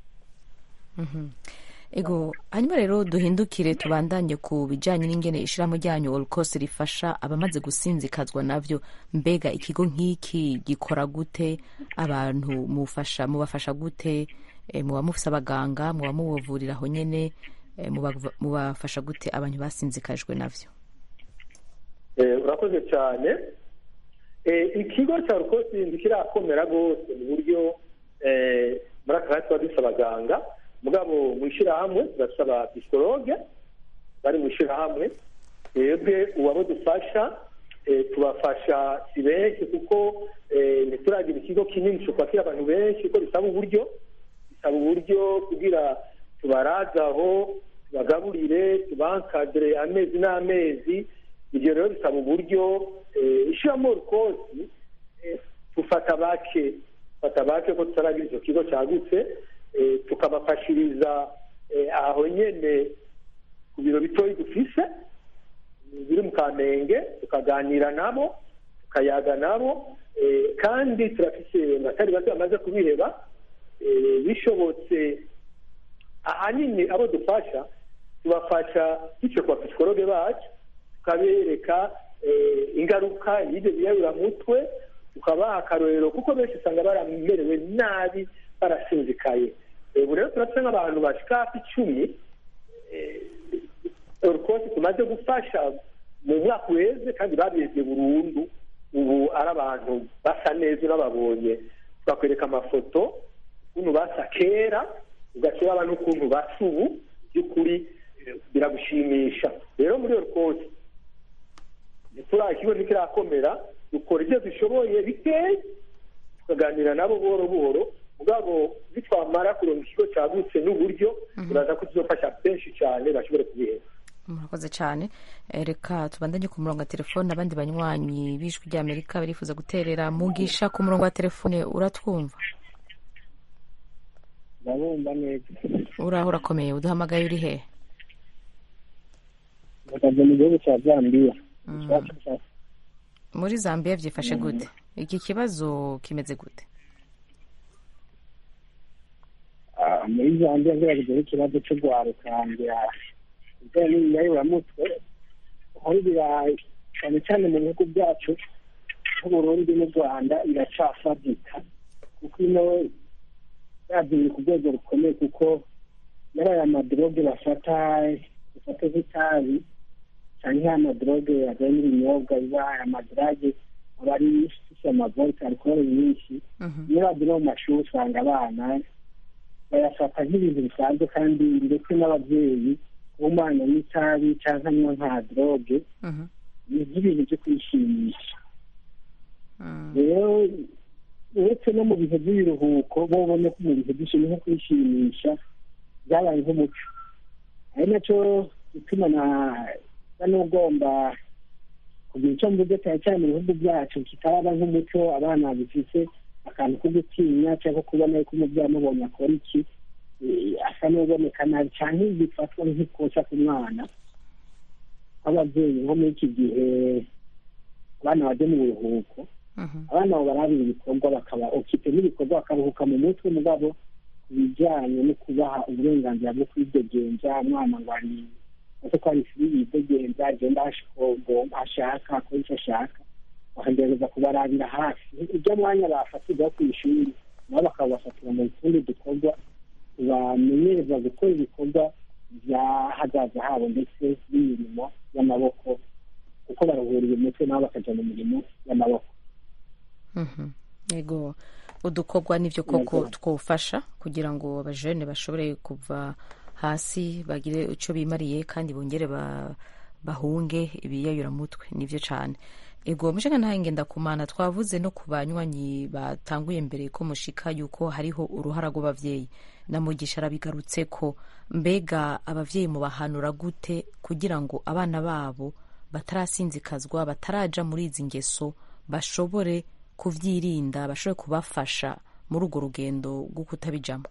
S1: ego hanyuma rero duhindukire tubandanye ku bijyanye n'ingene ishyirahamwe ryanyu olukose rifasha abamaze gusinzikazwa nabyo mbega ikigo nk'iki gikora gute abantu mufasha mubafasha gute Eh, muba mufise abaganga muba mubavurira aho nyene eh, muba- mubafasha gute abantu basinzikajwe navyo
S8: Eh, urakoze cyane Eh, ikigo cya rukosi ntikirakomera rwose mu buryo eh, muri aka kanya tuba dufite abaganga mugabo mu ishyirahamwe turasaba psikologe bari mu ishyirahamwe twebwe uwabo dufasha eh, tubafasha si benshi kuko eh, ntituragira ikigo kinini cyo kwakira abantu benshi kuko bisaba uburyo bisaba uburyo kugira tubaraze aho tubagaburire tubankadire amezi n'amezi ibyo rero bisaba uburyo eh, ishyiramo rukosi eh, tufata bake tufata bake ko tutaragira icyo kigo cyagutse eh, tukabafashiriza eh, aho nyene ku biro bitoyi dufise biri mu kamenge tukaganira nabo tukayaga nabo eh, kandi turafise abatari bato bamaze kubiheba eh, bishobotse ahanini abo dufasha tubafasha bityo ku bapsikologe bacu tukabereka eh, ingaruka y'ibyo biyaburamutwe tukabaha akarorero kuko benshi usanga baramerewe nabi barasinzikaye Eh, ubu rero turafite nk'abantu bashika hafi icumi eh, rwose tumaze gufasha mu mwaka uheze kandi babihebye burundu ubu ari abantu basa neza unababonye bakwereka amafoto ukuntu basa kera ugashyira abantu ukuntu basa ubu by'ukuri eh, biragushimisha rero muri iyo rwose ntituri ikigo ntikirakomera dukora ibyo dushoboye bikeya tukaganira nabo buhoro buhoro mugabo nitwamara kuronka ikigo cyagutse n'uburyo turaza ko tuzofasha benshi cyane bashobore kubihera
S1: murakoze cyane Eh, reka tubandanye ku murongo wa telefone abandi banywanyi b'ijwi ry'amerika barifuza guterera mugisha ku murongo wa telefone uratwumva
S5: ndabumva neza
S1: uraho urakomeye uduhamagaye uri hehe
S5: mpagaze mu gihugu cya zambiya
S1: muri zambia byifashe gute iki kibazo kimeze gute
S5: Ah, muri zambiya ngeragejeho ikibazo cyo guharukangira ibijyanye n'imyayiramutwe aho birayi cyane cyane mu bihugu byacu nk'uburundi n'u rwanda iracafatika kuko ino yagiye ku rwego rukomeye kuko yari aya madroge bafata bafata nk'itabi cyangwa aya madroge ajyanye n'ibinyobwa biba aya madrage aba ari ifite amavolta alcohol nyinshi iyo bagiye no mu mashuri usanga abana bayafata nk'ibintu bisanzwe kandi ndetse n'ababyeyi umwana n'itabi cyangwa anywa nka droge ni nk'ibintu byo kwishimisha rero uretse no mu bihe by'ibiruhuko bo ubona ko mu bihe by'ishimwe nko kwishimisha byabaye nk'umuco ari nacyo gituma na na n'ugomba kugira icyo mvuze cyane cyane mu bihugu byacu kitaraba nk'umuco abana bifite akantu ko gutinya cyangwa kubona yuko umubyeyi amubonye akora iki eh, asa n'uboneka nabi cyane bifatwa nk'ikosa ku mwana nk'ababyeyi nko muri iki gihe abana bajya mu biruhuko abana babo barabira ibikorwa bakaba okipe n'ibikorwa bakaruhuka mu mutwe mugabo ku bijyanye no kubaha uburenganzira bwo kwidegenza umwana ngo ari ese ko hari fili yidegenza agenda ashaka akora icyo ashaka bakagerageza kubarabira hafi ibyo mwanya bafatirwa ku ishuri nabo bakabafatira mu tundi dukorwa bamenyereza gukora ibikorwa by'ahazaza habo ndetse n'imirimo y'amaboko kuko baruhuriye umutwe nabo bakajya mu mirimo y'amaboko
S1: Mhm. yego udukorwa nibyo koko twofasha kugira ngo abajene bashobore kuva hasi bagire icyo bimariye kandi bongere ba- bahunge ibiyayuramutwe nibyo cyane ego mushinga ntahe ngendakumana twavuze no ku banywanyi batanguye mbere ko mushika yuko hariho uruhara rw'abavyeyi na mugisha arabigarutse ko mbega abavyeyi mubahanura gute kugira ngo abana babo batarasinzikazwa bataraja muri izi ngeso bashobore kuvyirinda bashobore kubafasha muri urwo rugendo rwo kutabijamo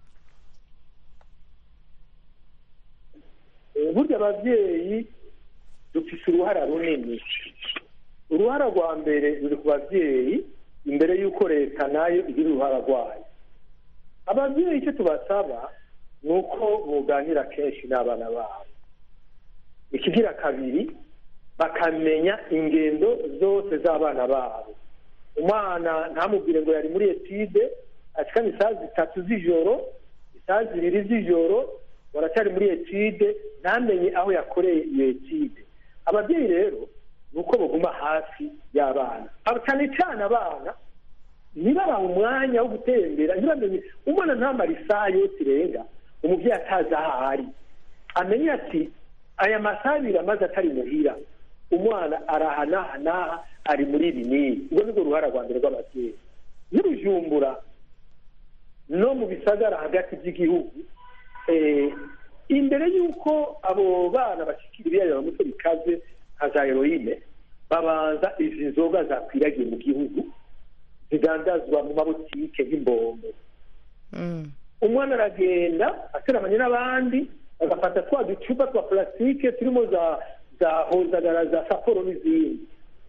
S8: Eh, burya ababyeyi dufite uruhara runini uruhara rwa mbere ruri ku babyeyi imbere y'uko leta nayo igira uruhara rwayo ababyeyi icyo tubasaba ni uko buganira kenshi n'abana babo ikigira kabiri bakamenya ingendo zose z'abana babo umwana ntamubwire ngo yari muri etide ashikana isaha zitatu z'ijoro isaha zibiri z'ijoro waracyari muri etide ntamenye aho yakoreye iyo etide ababyeyi rero ni uko baguma hafi y'abana Aba- cyane cyane abana ntibabaha umwanya wo gutembera ntibamenye umwana ntamara isaha yose irenga umubyeyi atazi aho ari amenye ati aya masaha abiri amaze atari muhira umwana araha n'aha n'aha ari muri ibi n'ibi ubwo nibwo ruhara rwa mbere rw'ababyeyi n'ubujumbura no mu bisagara hagati by'igihugu eh, imbere y'uko abo bana bashyikira ibiyayuramutwe bikaze nka za heroine babanza izi nzoga zakwiragiye mu gihugu zidandazwa mu mabutike nk'imbombo umwana aragenda ateramanye n'abandi bagafata twa ducupa twa plastique turimo za za hozagara za saporo n'izindi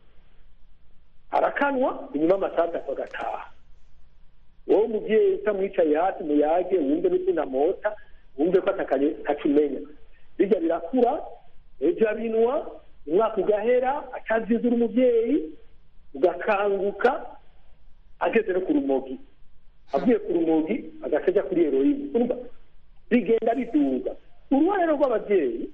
S8: arakanwa inyuma y'amasaha atatu agataha wowe umubyeyi utamwicaye hasi muyage wumve n'utunamota wumve ko atakanye kacumenya bijya birakura ejo abinwa umwaka ugahera atazizura umubyeyi ugakanguka ageze no ku rumogi avuye ku rumogi agahita ajya kuri heroine urumva bigenda biduga uruhare rero rw'ababyeyi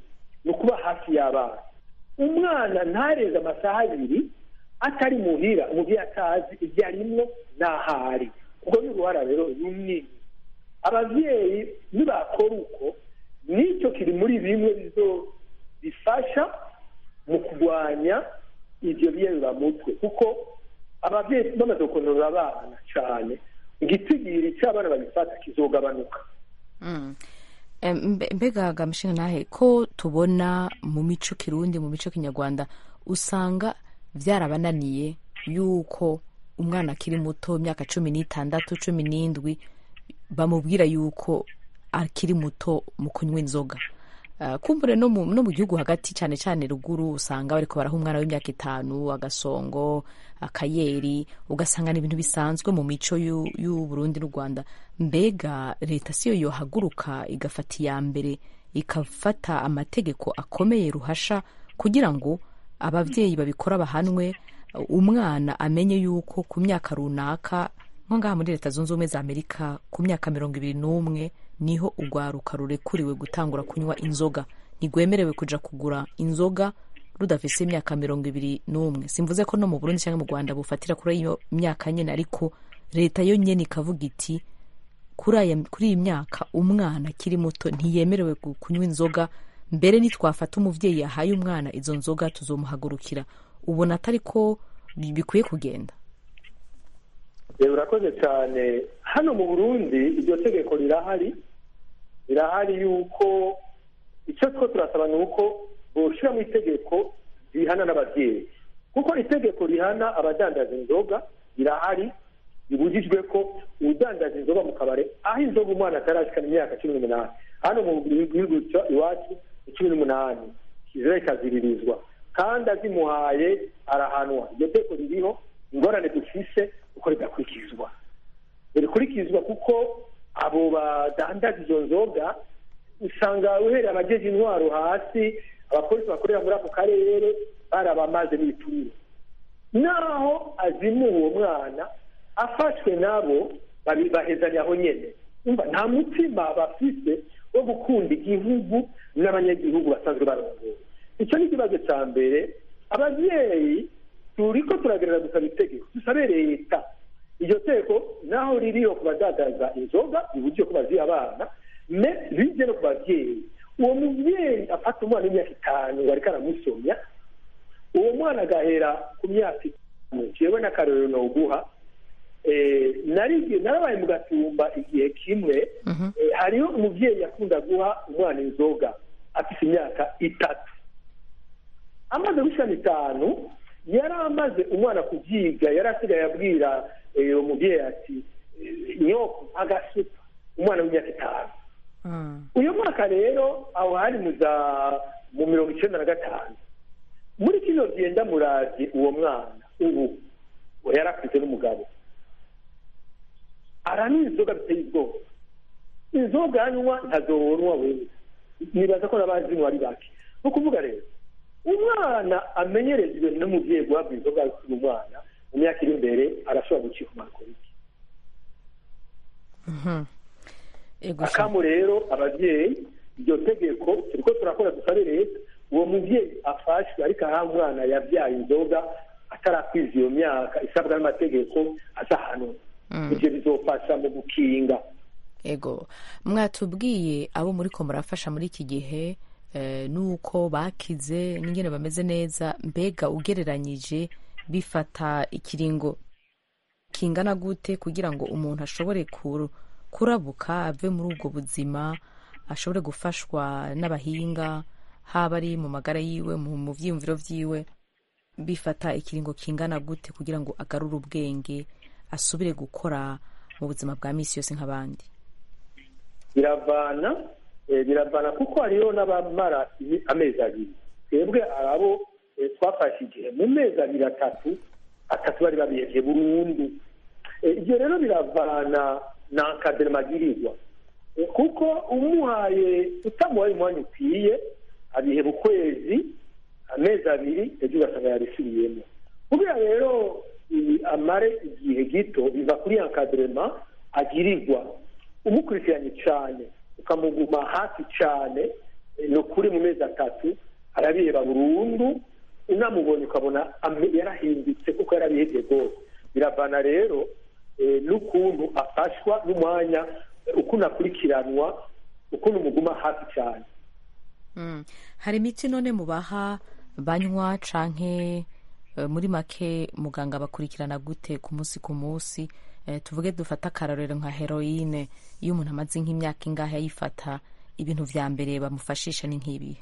S8: ni ukuba hafi y'abana umwana ntareze amasaha abiri atari muhira umubyeyi atazi ibyo arimwo n'aho ari ubwo ni uruhara rero runini ababyeyi nibakora uko n'icyo kiri muri bimwe bizo bifasha mu kurwanya ibyo biyeruramutwe kuko ababyeyi bamaze gukontorora abana cyane igitigiri cy'abana babifata kizogabanuka
S1: Mm. Em, mbe- mbega gamushinga nahe ko tubona mu mico kirundi mu mico kinyarwanda usanga byarabananiye yuko umwana akiri muto imyaka cumi n'itandatu cumi n'indwi bamubwira yuko akiri muto mu kunywa inzoga Uh, kumbure no mu, no mu gihugu hagati cyane cyane ruguru usanga bariko baraha umwana w'imyaka itanu agasongo akayeri ugasanga ni ibintu bisanzwe mu mico y'u y'u Burundi n'u Rwanda mbega leta siyo yohaguruka igafata iya mbere ikafata amategeko akomeye ruhasha kugira ngo ababyeyi babikora bahanwe umwana amenye yuko ku myaka runaka nko ngaha muri leta zunze ubumwe za amerika ku myaka mirongo ibiri n'umwe niho urwaruka rurekuriwe gutangura kunywa inzoga ntigwemerewe kuja kugura inzoga rudafise imyaka mirongo ibiri n'umwe simvuze ko no mu burundi cyangwa mu rwanda bufatira kuri iyo myaka nyene ariko leta yo nyene ikavuga iti kuri aya- kuri iyi myaka umwana akiri muto ntiyemerewe gu- kunywa inzoga mbere nitwafata umuvyeyi yahaye umwana izo nzoga tuzomuhagurukira ubona atari ko bi- bikwiye kugenda
S8: rero urakoze cyane hano mu burundi iryo tegeko rirahari rirahari yuko icyo two turasaba ni uko boshyira mu itegeko rihana n'ababyeyi kuko itegeko rihana abadandaza inzoga rirahari bibujijwe ko udandaza inzoga mu kabari aho inzoga umwana atarashikana imyaka cumi n'umunani hano mu gihugu cyo iwacu ni cumi n'umunani kizere kaziririzwa kandi azimuhaye arahanwa iryo tegeko ririho ingorane dufise uko ridakurikizwa rikurikizwa kuko abo badandaza izo nzoga usanga uhereye abajeje intwaro hasi abapolisi bakorera muri ako karere barabamaze n'ibiturire naho azimuwe uwo mwana afashwe nabo babi- bahezanya aho nyene umva nta mutima bafise wo gukunda igihugu n'abanyagihugu basanzwe barongoye icyo ni ikibazo cya mbere ababyeyi turiko turagerera gusaba itegeko dusabe leta iryo teko naho ririho ku badadaza inzoga iburyo ko baziha abana me bije no ku babyeyi uwo mubyeyi afata umwana w'imyaka itanu bariko aramusomya uwo mwana agahera ku myaka itanu jewe n'akarorero noguha eh, nari narabaye mu gatumba igihe kimwe eh, hariho umubyeyi yakunda guha umwana inzoga afite imyaka itatu amaze gushana itanu yari amaze umwana kubyiga yari asigaye abwira eh, uwo mubyeyi ati eh, nyoko agasupa umwana w'imyaka itanu uyu mwaka rero aho hari mu za mu mirongo icyenda na gatanu muri kino gihe ndamuravye uwo mwana ubu we yari afite n'umugabo aranywa inzoga biteye ubwoba inzoga anywa ntazonwa wewe nibaza ko n'abazinywa ari bake ni ukuvuga rero umwana amenyerejwe n'umubyeyi guhabwa inzoga akiri umwana mu myaka iri imbere arashobora gucika umakoriki akamu rero ababyeyi iryo tegeko turiko turakora dusabe leta uwo mubyeyi afashwe ariko aha umwana yabyaye inzoga atarakwiza iyo myaka isabwa n'amategeko aza hano ibyo bizofasha mu gukinga
S1: ego mwatubwiye abo muri ko murafasha muri iki gihe eh, nuko bakize n'ingene bameze neza mbega ugereranyije bifata ikiringo kingana gute kugira ngo umuntu ashobore kur- kurabuka ave muri ubwo buzima ashobore gufashwa n'abahinga haba ari mu magara yiwe mu mu vyiyumviro vyiwe bifata ikiringo kingana gute kugira ngo agarure ubwenge asubire gukora mu buzima bwa misi yose nk'abandi
S8: biravana eh, biravana kuko hariho n'abamara imi- amezi abiri twebwe arabo eh, twafashe igihe mu mezi abiri atatu atatu bari babihevye burundu Eh, ibyo rero biravana na nkadema agirirwa Eh, kuko umuhaye utamuhaye umwanya ukwiye abiheba ukwezi amezi abiri ejo ugasanga yabisubiyemo kubera rero ibi amare igihe gito biva kuri ya nkadema agirirwa umukurikiranye cyane ukamuguma hafi cyane eh, ni ukuri mu mezi atatu arabiheba burundu unamubonye ukabona ame- yarahindutse kuko yarabihebye rwose biravana rero eh, n'ukuntu afashwa n'umwanya eh, ukuntu akurikiranwa ukuntu muguma hafi cyane
S1: Mm. hari imiti none mubaha banywa canke eh, muri make muganga bakurikirana gute ku munsi ku munsi Eh, tuvuge dufata akarorero nka heroine iyo umuntu amaze nk'imyaka ingahe ayifata ibintu vya mbere bamufashisha ni nk'ibi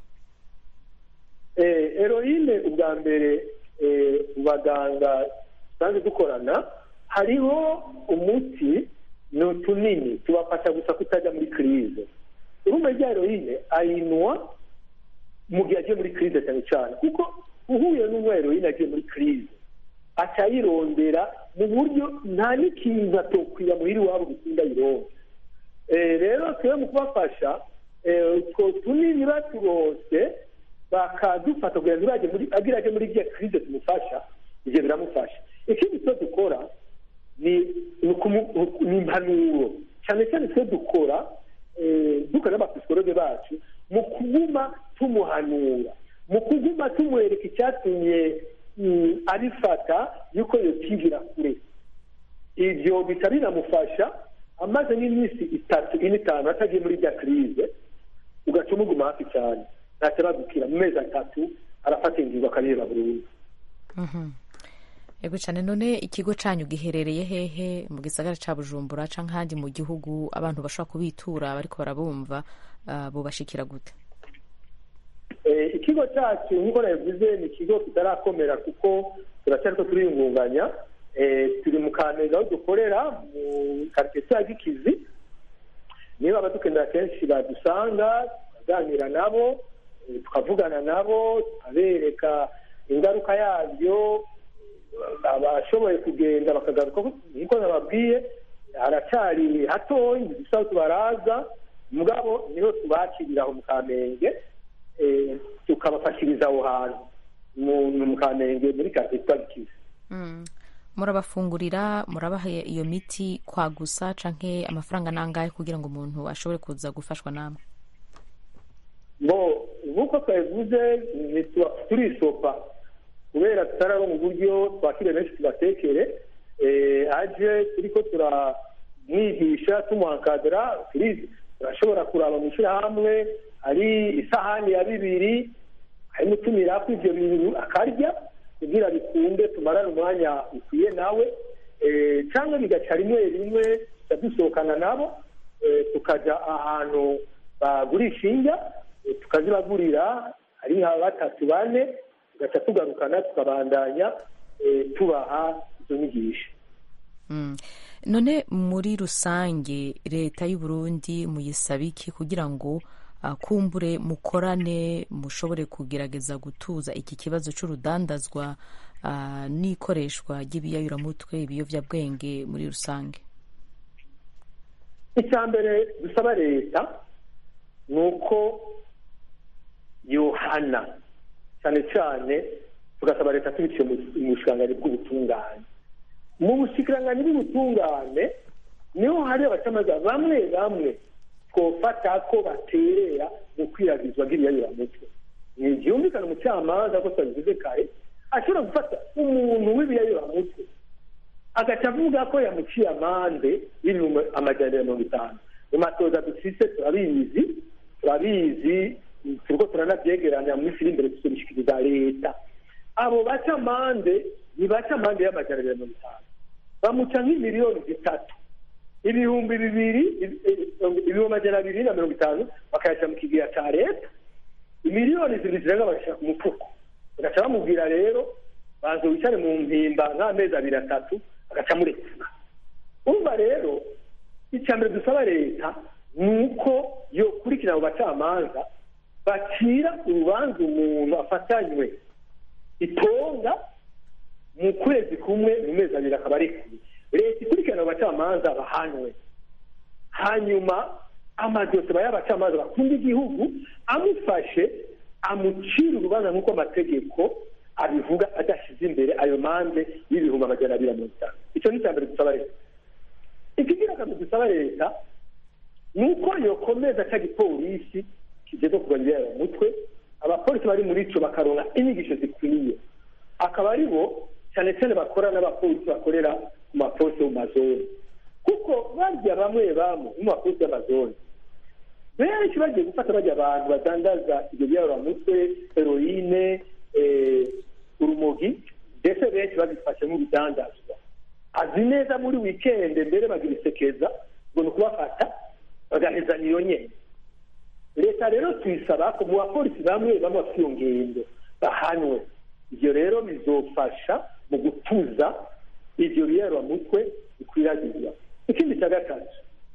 S8: Eh, heroine ubwa mbere eh, mu baganga dusanzwe dukorana hariho umuti ni utunini tubafasha gusa kutajya muri kirize urumva rya heroine ayinwa mu gihe agiye muri kirize cyane cyane kuko uhuye n'unywa heroine agiye muri kirize aca ayirondera mu buryo nta n'ikintu atokwiya muhira iwabo gusinda ayironda Eh, rero twe mu kubafasha eh, utwo tunini baturose bakadufata kugira ngo ntibajye muri agira aje muri rya kirize tumufasha ibyo biramufasha ikindi cyo dukora ni ni ukumu- ni impanuro cyane cyane twe dukora eh, dukora n'abapsikologe bacu mu kuguma tumuhanura mu kuguma tumwereka icyatumye mm, abifata yuko yokigira kure ibyo bikaba binamufasha amaze n'iminsi itatu ine itanu atagiye muri rya kirize ugaca umuguma hafi cyane ntacyo aragukira mu mezi atatu arafata ingingo akabiheba burundu
S1: Mhm. yego cyane none ikigo canyu giherereye hehe mu gisagara ca bujumbura canke ahandi mu gihugu abantu bashobora kubitura bariko barabumva uh, bobashikira gute
S8: Eh, ikigo cyacu nk'uko nabivuze ni ikigo kitarakomera kuko turacyariko turiyungunganya Eh, turi mu kameza aho dukorera mu karitsiye cya gikizi niba abadukenera kenshi badusanga tukaganira nabo eh, tukavugana nabo tukabereka ingaruka yabyo abashoboye kugenda bakagaruka nk'uko nababwiye haracyari hatoya dusa tubaraza mugabo niho tubakirira aho mu kamenge eh, tukabafashiriza aho hantu mu mu kamenge muri karitsiye twa gikizi
S1: Mm. murabafungurira murabaha iyo miti kwa gusa canke amafaranga nangahe kugira ngo umuntu ashobore kuza gufashwa namwe
S8: bo nk'uko twabivuze ntituba- turisopa kubera tutararonka uburyo twakire benshi tubatekere eh, aje turiko turamwigisha tumuhankadira turizi turashobora kuraba mu ishyirahamwe hari isahani ya bibiri harimo utumirako ivyo bintu akarya kugira bikunde tumarane umwanya ukwiye nawe eh, cyangwa bigaca rimwe rimwe tuca dusohokana nabo eh, tukaja ahantu bagurisha indya eh, tukazibagurira ari nka batatu bane tugaca tugarukana tukabandanya eh, tubaha izo nyigisho
S1: Mm. none muri rusange leta y'u Burundi muyisaba iki kugira ngo uh, kumbure mukorane mushobore kugerageza gutuza iki kibazo c'urudandazwa uh, n'ikoreshwa ry'ibiyayuramutwe ibiyovyabwenge muri rusange
S8: icya mbere dusaba leta ni uko yohana cyane cyane tugasaba leta tubiciye mu mu bushikiranganji bw'ubutungane mu bushikiranganji bw'ubutungane niho hari abacamanza bamwe bamwe twofata ko baterera mu kwiragizwa ry'ibiyayuramutwe ntibyumvikana umucamanza ko twabivuze kare ashobora gufata umuntu w'ibiyayuramutwe agaca avuga ko yamuciye amande y'ibihumbi amajana ya mirongo itanu mu matoza dufise turabizi turabizi turiko turanavyegeranya mu minsi iri imbere tuzobishikiriza leta abo baca amande ni baca amande y'amajana abiri na mirongo itanu bamuca nk'imiliyoni zitatu ibihumbi bibiri ibihumbi amajana abiri na mirongo itanu bakayaca mu kigega ca leta imiliyoni zibiri zirenga bagashyira ku mufuko bagaca bamubwira rero banza wicare mu mpimba nk'amezi abiri atatu agaca murekura urumva rero icya mbere dusaba leta ni uko yokurikira abo bacamanza bacira urubanza umuntu afatanywe itonga mu kwezi kumwe mu mezi abiri akaba arekuye leta ikurikirana abo bacamanza bahanwe hanyuma amadosiye aba y'abacamanza bakunda igihugu amufashe amucira urubanza nk'uko amategeko abivuga adashyize imbere ayo mande y'ibihumbi amajana abiri na mirongo itanu icyo ni icya mbere dusaba leta ikigira kabiri dusaba leta ni uko yokomeza cya gipolisi kijejwe kurwanya mutwe abapolisi bari muri ico bakaronka inyigisho zikwiye akaba ari bo cyane cyane bakora n'abapolisi bakorera ku mapolisi mu mazone kuko barya bamwe bamwe mu mapolisi y'amazone benshi bagiye gufata bajya abantu badandaza ibyo byaroramutwe heroine eh, urumogi ndetse benshi babifashe nk'ibidandazwa azi neza muri wikende mbere bagira isekeza ngo ni ukubafata bagahezanya iyo nyene leta rero tuyisaba ko mu bapolisi bamwe bamwe bafite iyo ngendo bahanwe ibyo rero bizofasha mu gutuza ibyo biyaroramutwe bikwiragiza ikindi cya gatatu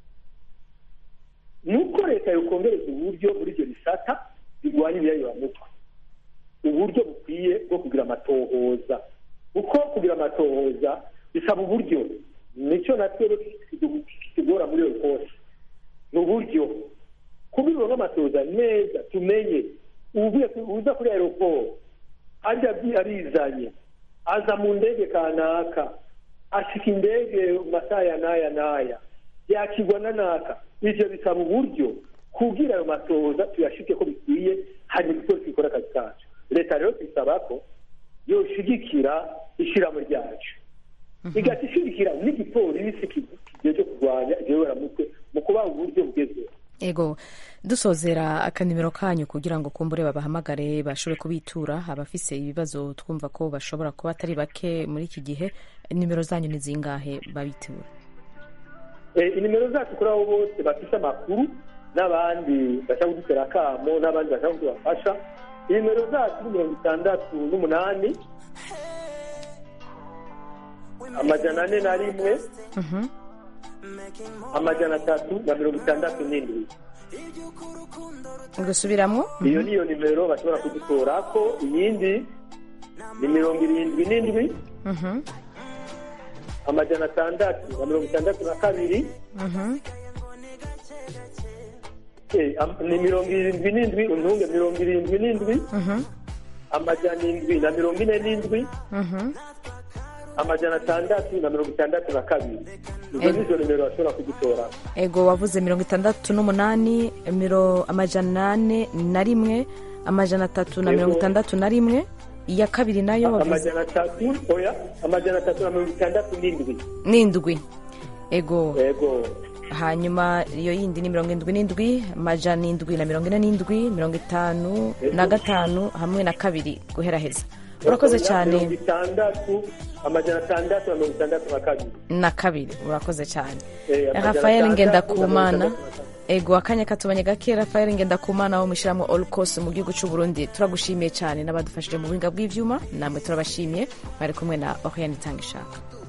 S8: ni uko leta yokongereza uburyo muri ibyo bisata birwanya ibiyayoramutwe uburyo bukwiye bwo kugira amatohoza kuko kugira amatohoza bisaba uburyo nicyo natwe kitugora muri iyo kose ni uburyo kubironka amatohoza neza tumenye uvuye uza kuri aeroport ajya arizanye aza mu ndege kanaka ashika indege mu masaha ya n'aya n'aya yakigwa na naka ivyo bisaba uburyo kugira ayo matohoza tuyashike ko bikwiye hanyuma igipolisi gikora akazi kacu leta rero tuyisaba ko yoshigikira ishiramo ryacu igahita ishigikira n'igipolisi kigiye kurwanya igihoberamutwe mu kubaha uburyo bugezweho
S1: ego dusozera akanimero kanyu kugira ngo kumbure babahamagare bashobore kubitura abafise ibibazo twumva ko bashobora kuba atari bake muri iki gihe nimero zanyu ni zingahe babitura
S8: inimero zacu kuri abo bose bafite amakuru n'abandi bashaka kudutera akamo n'abandi bashaka kudubafasha inimero zacu ni mirongo itandatu n'umunani amajana ane na rimwe amajana atatu na mirongo itandatu n'indwi
S1: gusubiramo
S8: iyo niyo nimero bashobora kudutorako iyindi ni mirongo irindwi n'indwi amajana atandatu na mirongo itandatu na kabiri ni mirongo irindwi n'indwi untunge mirongo irindwi n'indwi amajana indwi na mirongo ine n'indwi amajana atandatu na mirongo itandatu na kabiri izo ni zo nimero bashobora kudutora
S1: ego wavuze mirongo itandatu n'umunani miro amajana ane na rimwe amajana atatu na mirongo itandatu na rimwe iya kabiri nayo wavuze
S8: amajana atatu oya amajana atatu na mirongo itandatu n'indwi
S1: n'indwi ego
S8: ego
S1: hanyuma iyo yindi ni mirongo indwi n'indwi amajana indwi na mirongo ine n'indwi mirongo itanu na gatanu hamwe na kabiri guheraheza urakoze cyane
S8: mirongo itandatu amajana atandatu na mirongo itandatu na kabiri
S1: na kabiri urakoze cyane
S8: Eh, amajana
S1: rafael
S8: atandatu
S1: ngendakumana
S8: na mirongo itandatu na
S1: ego akanya katubanye gake rafael ngendakumana wo mushyiramo olcos mu gihugu cy'u burundi turagushimiye cyane n'abadufashije mu buhinga bw'ibyuma namwe turabashimiye bari kumwe na oriane itanga ishaka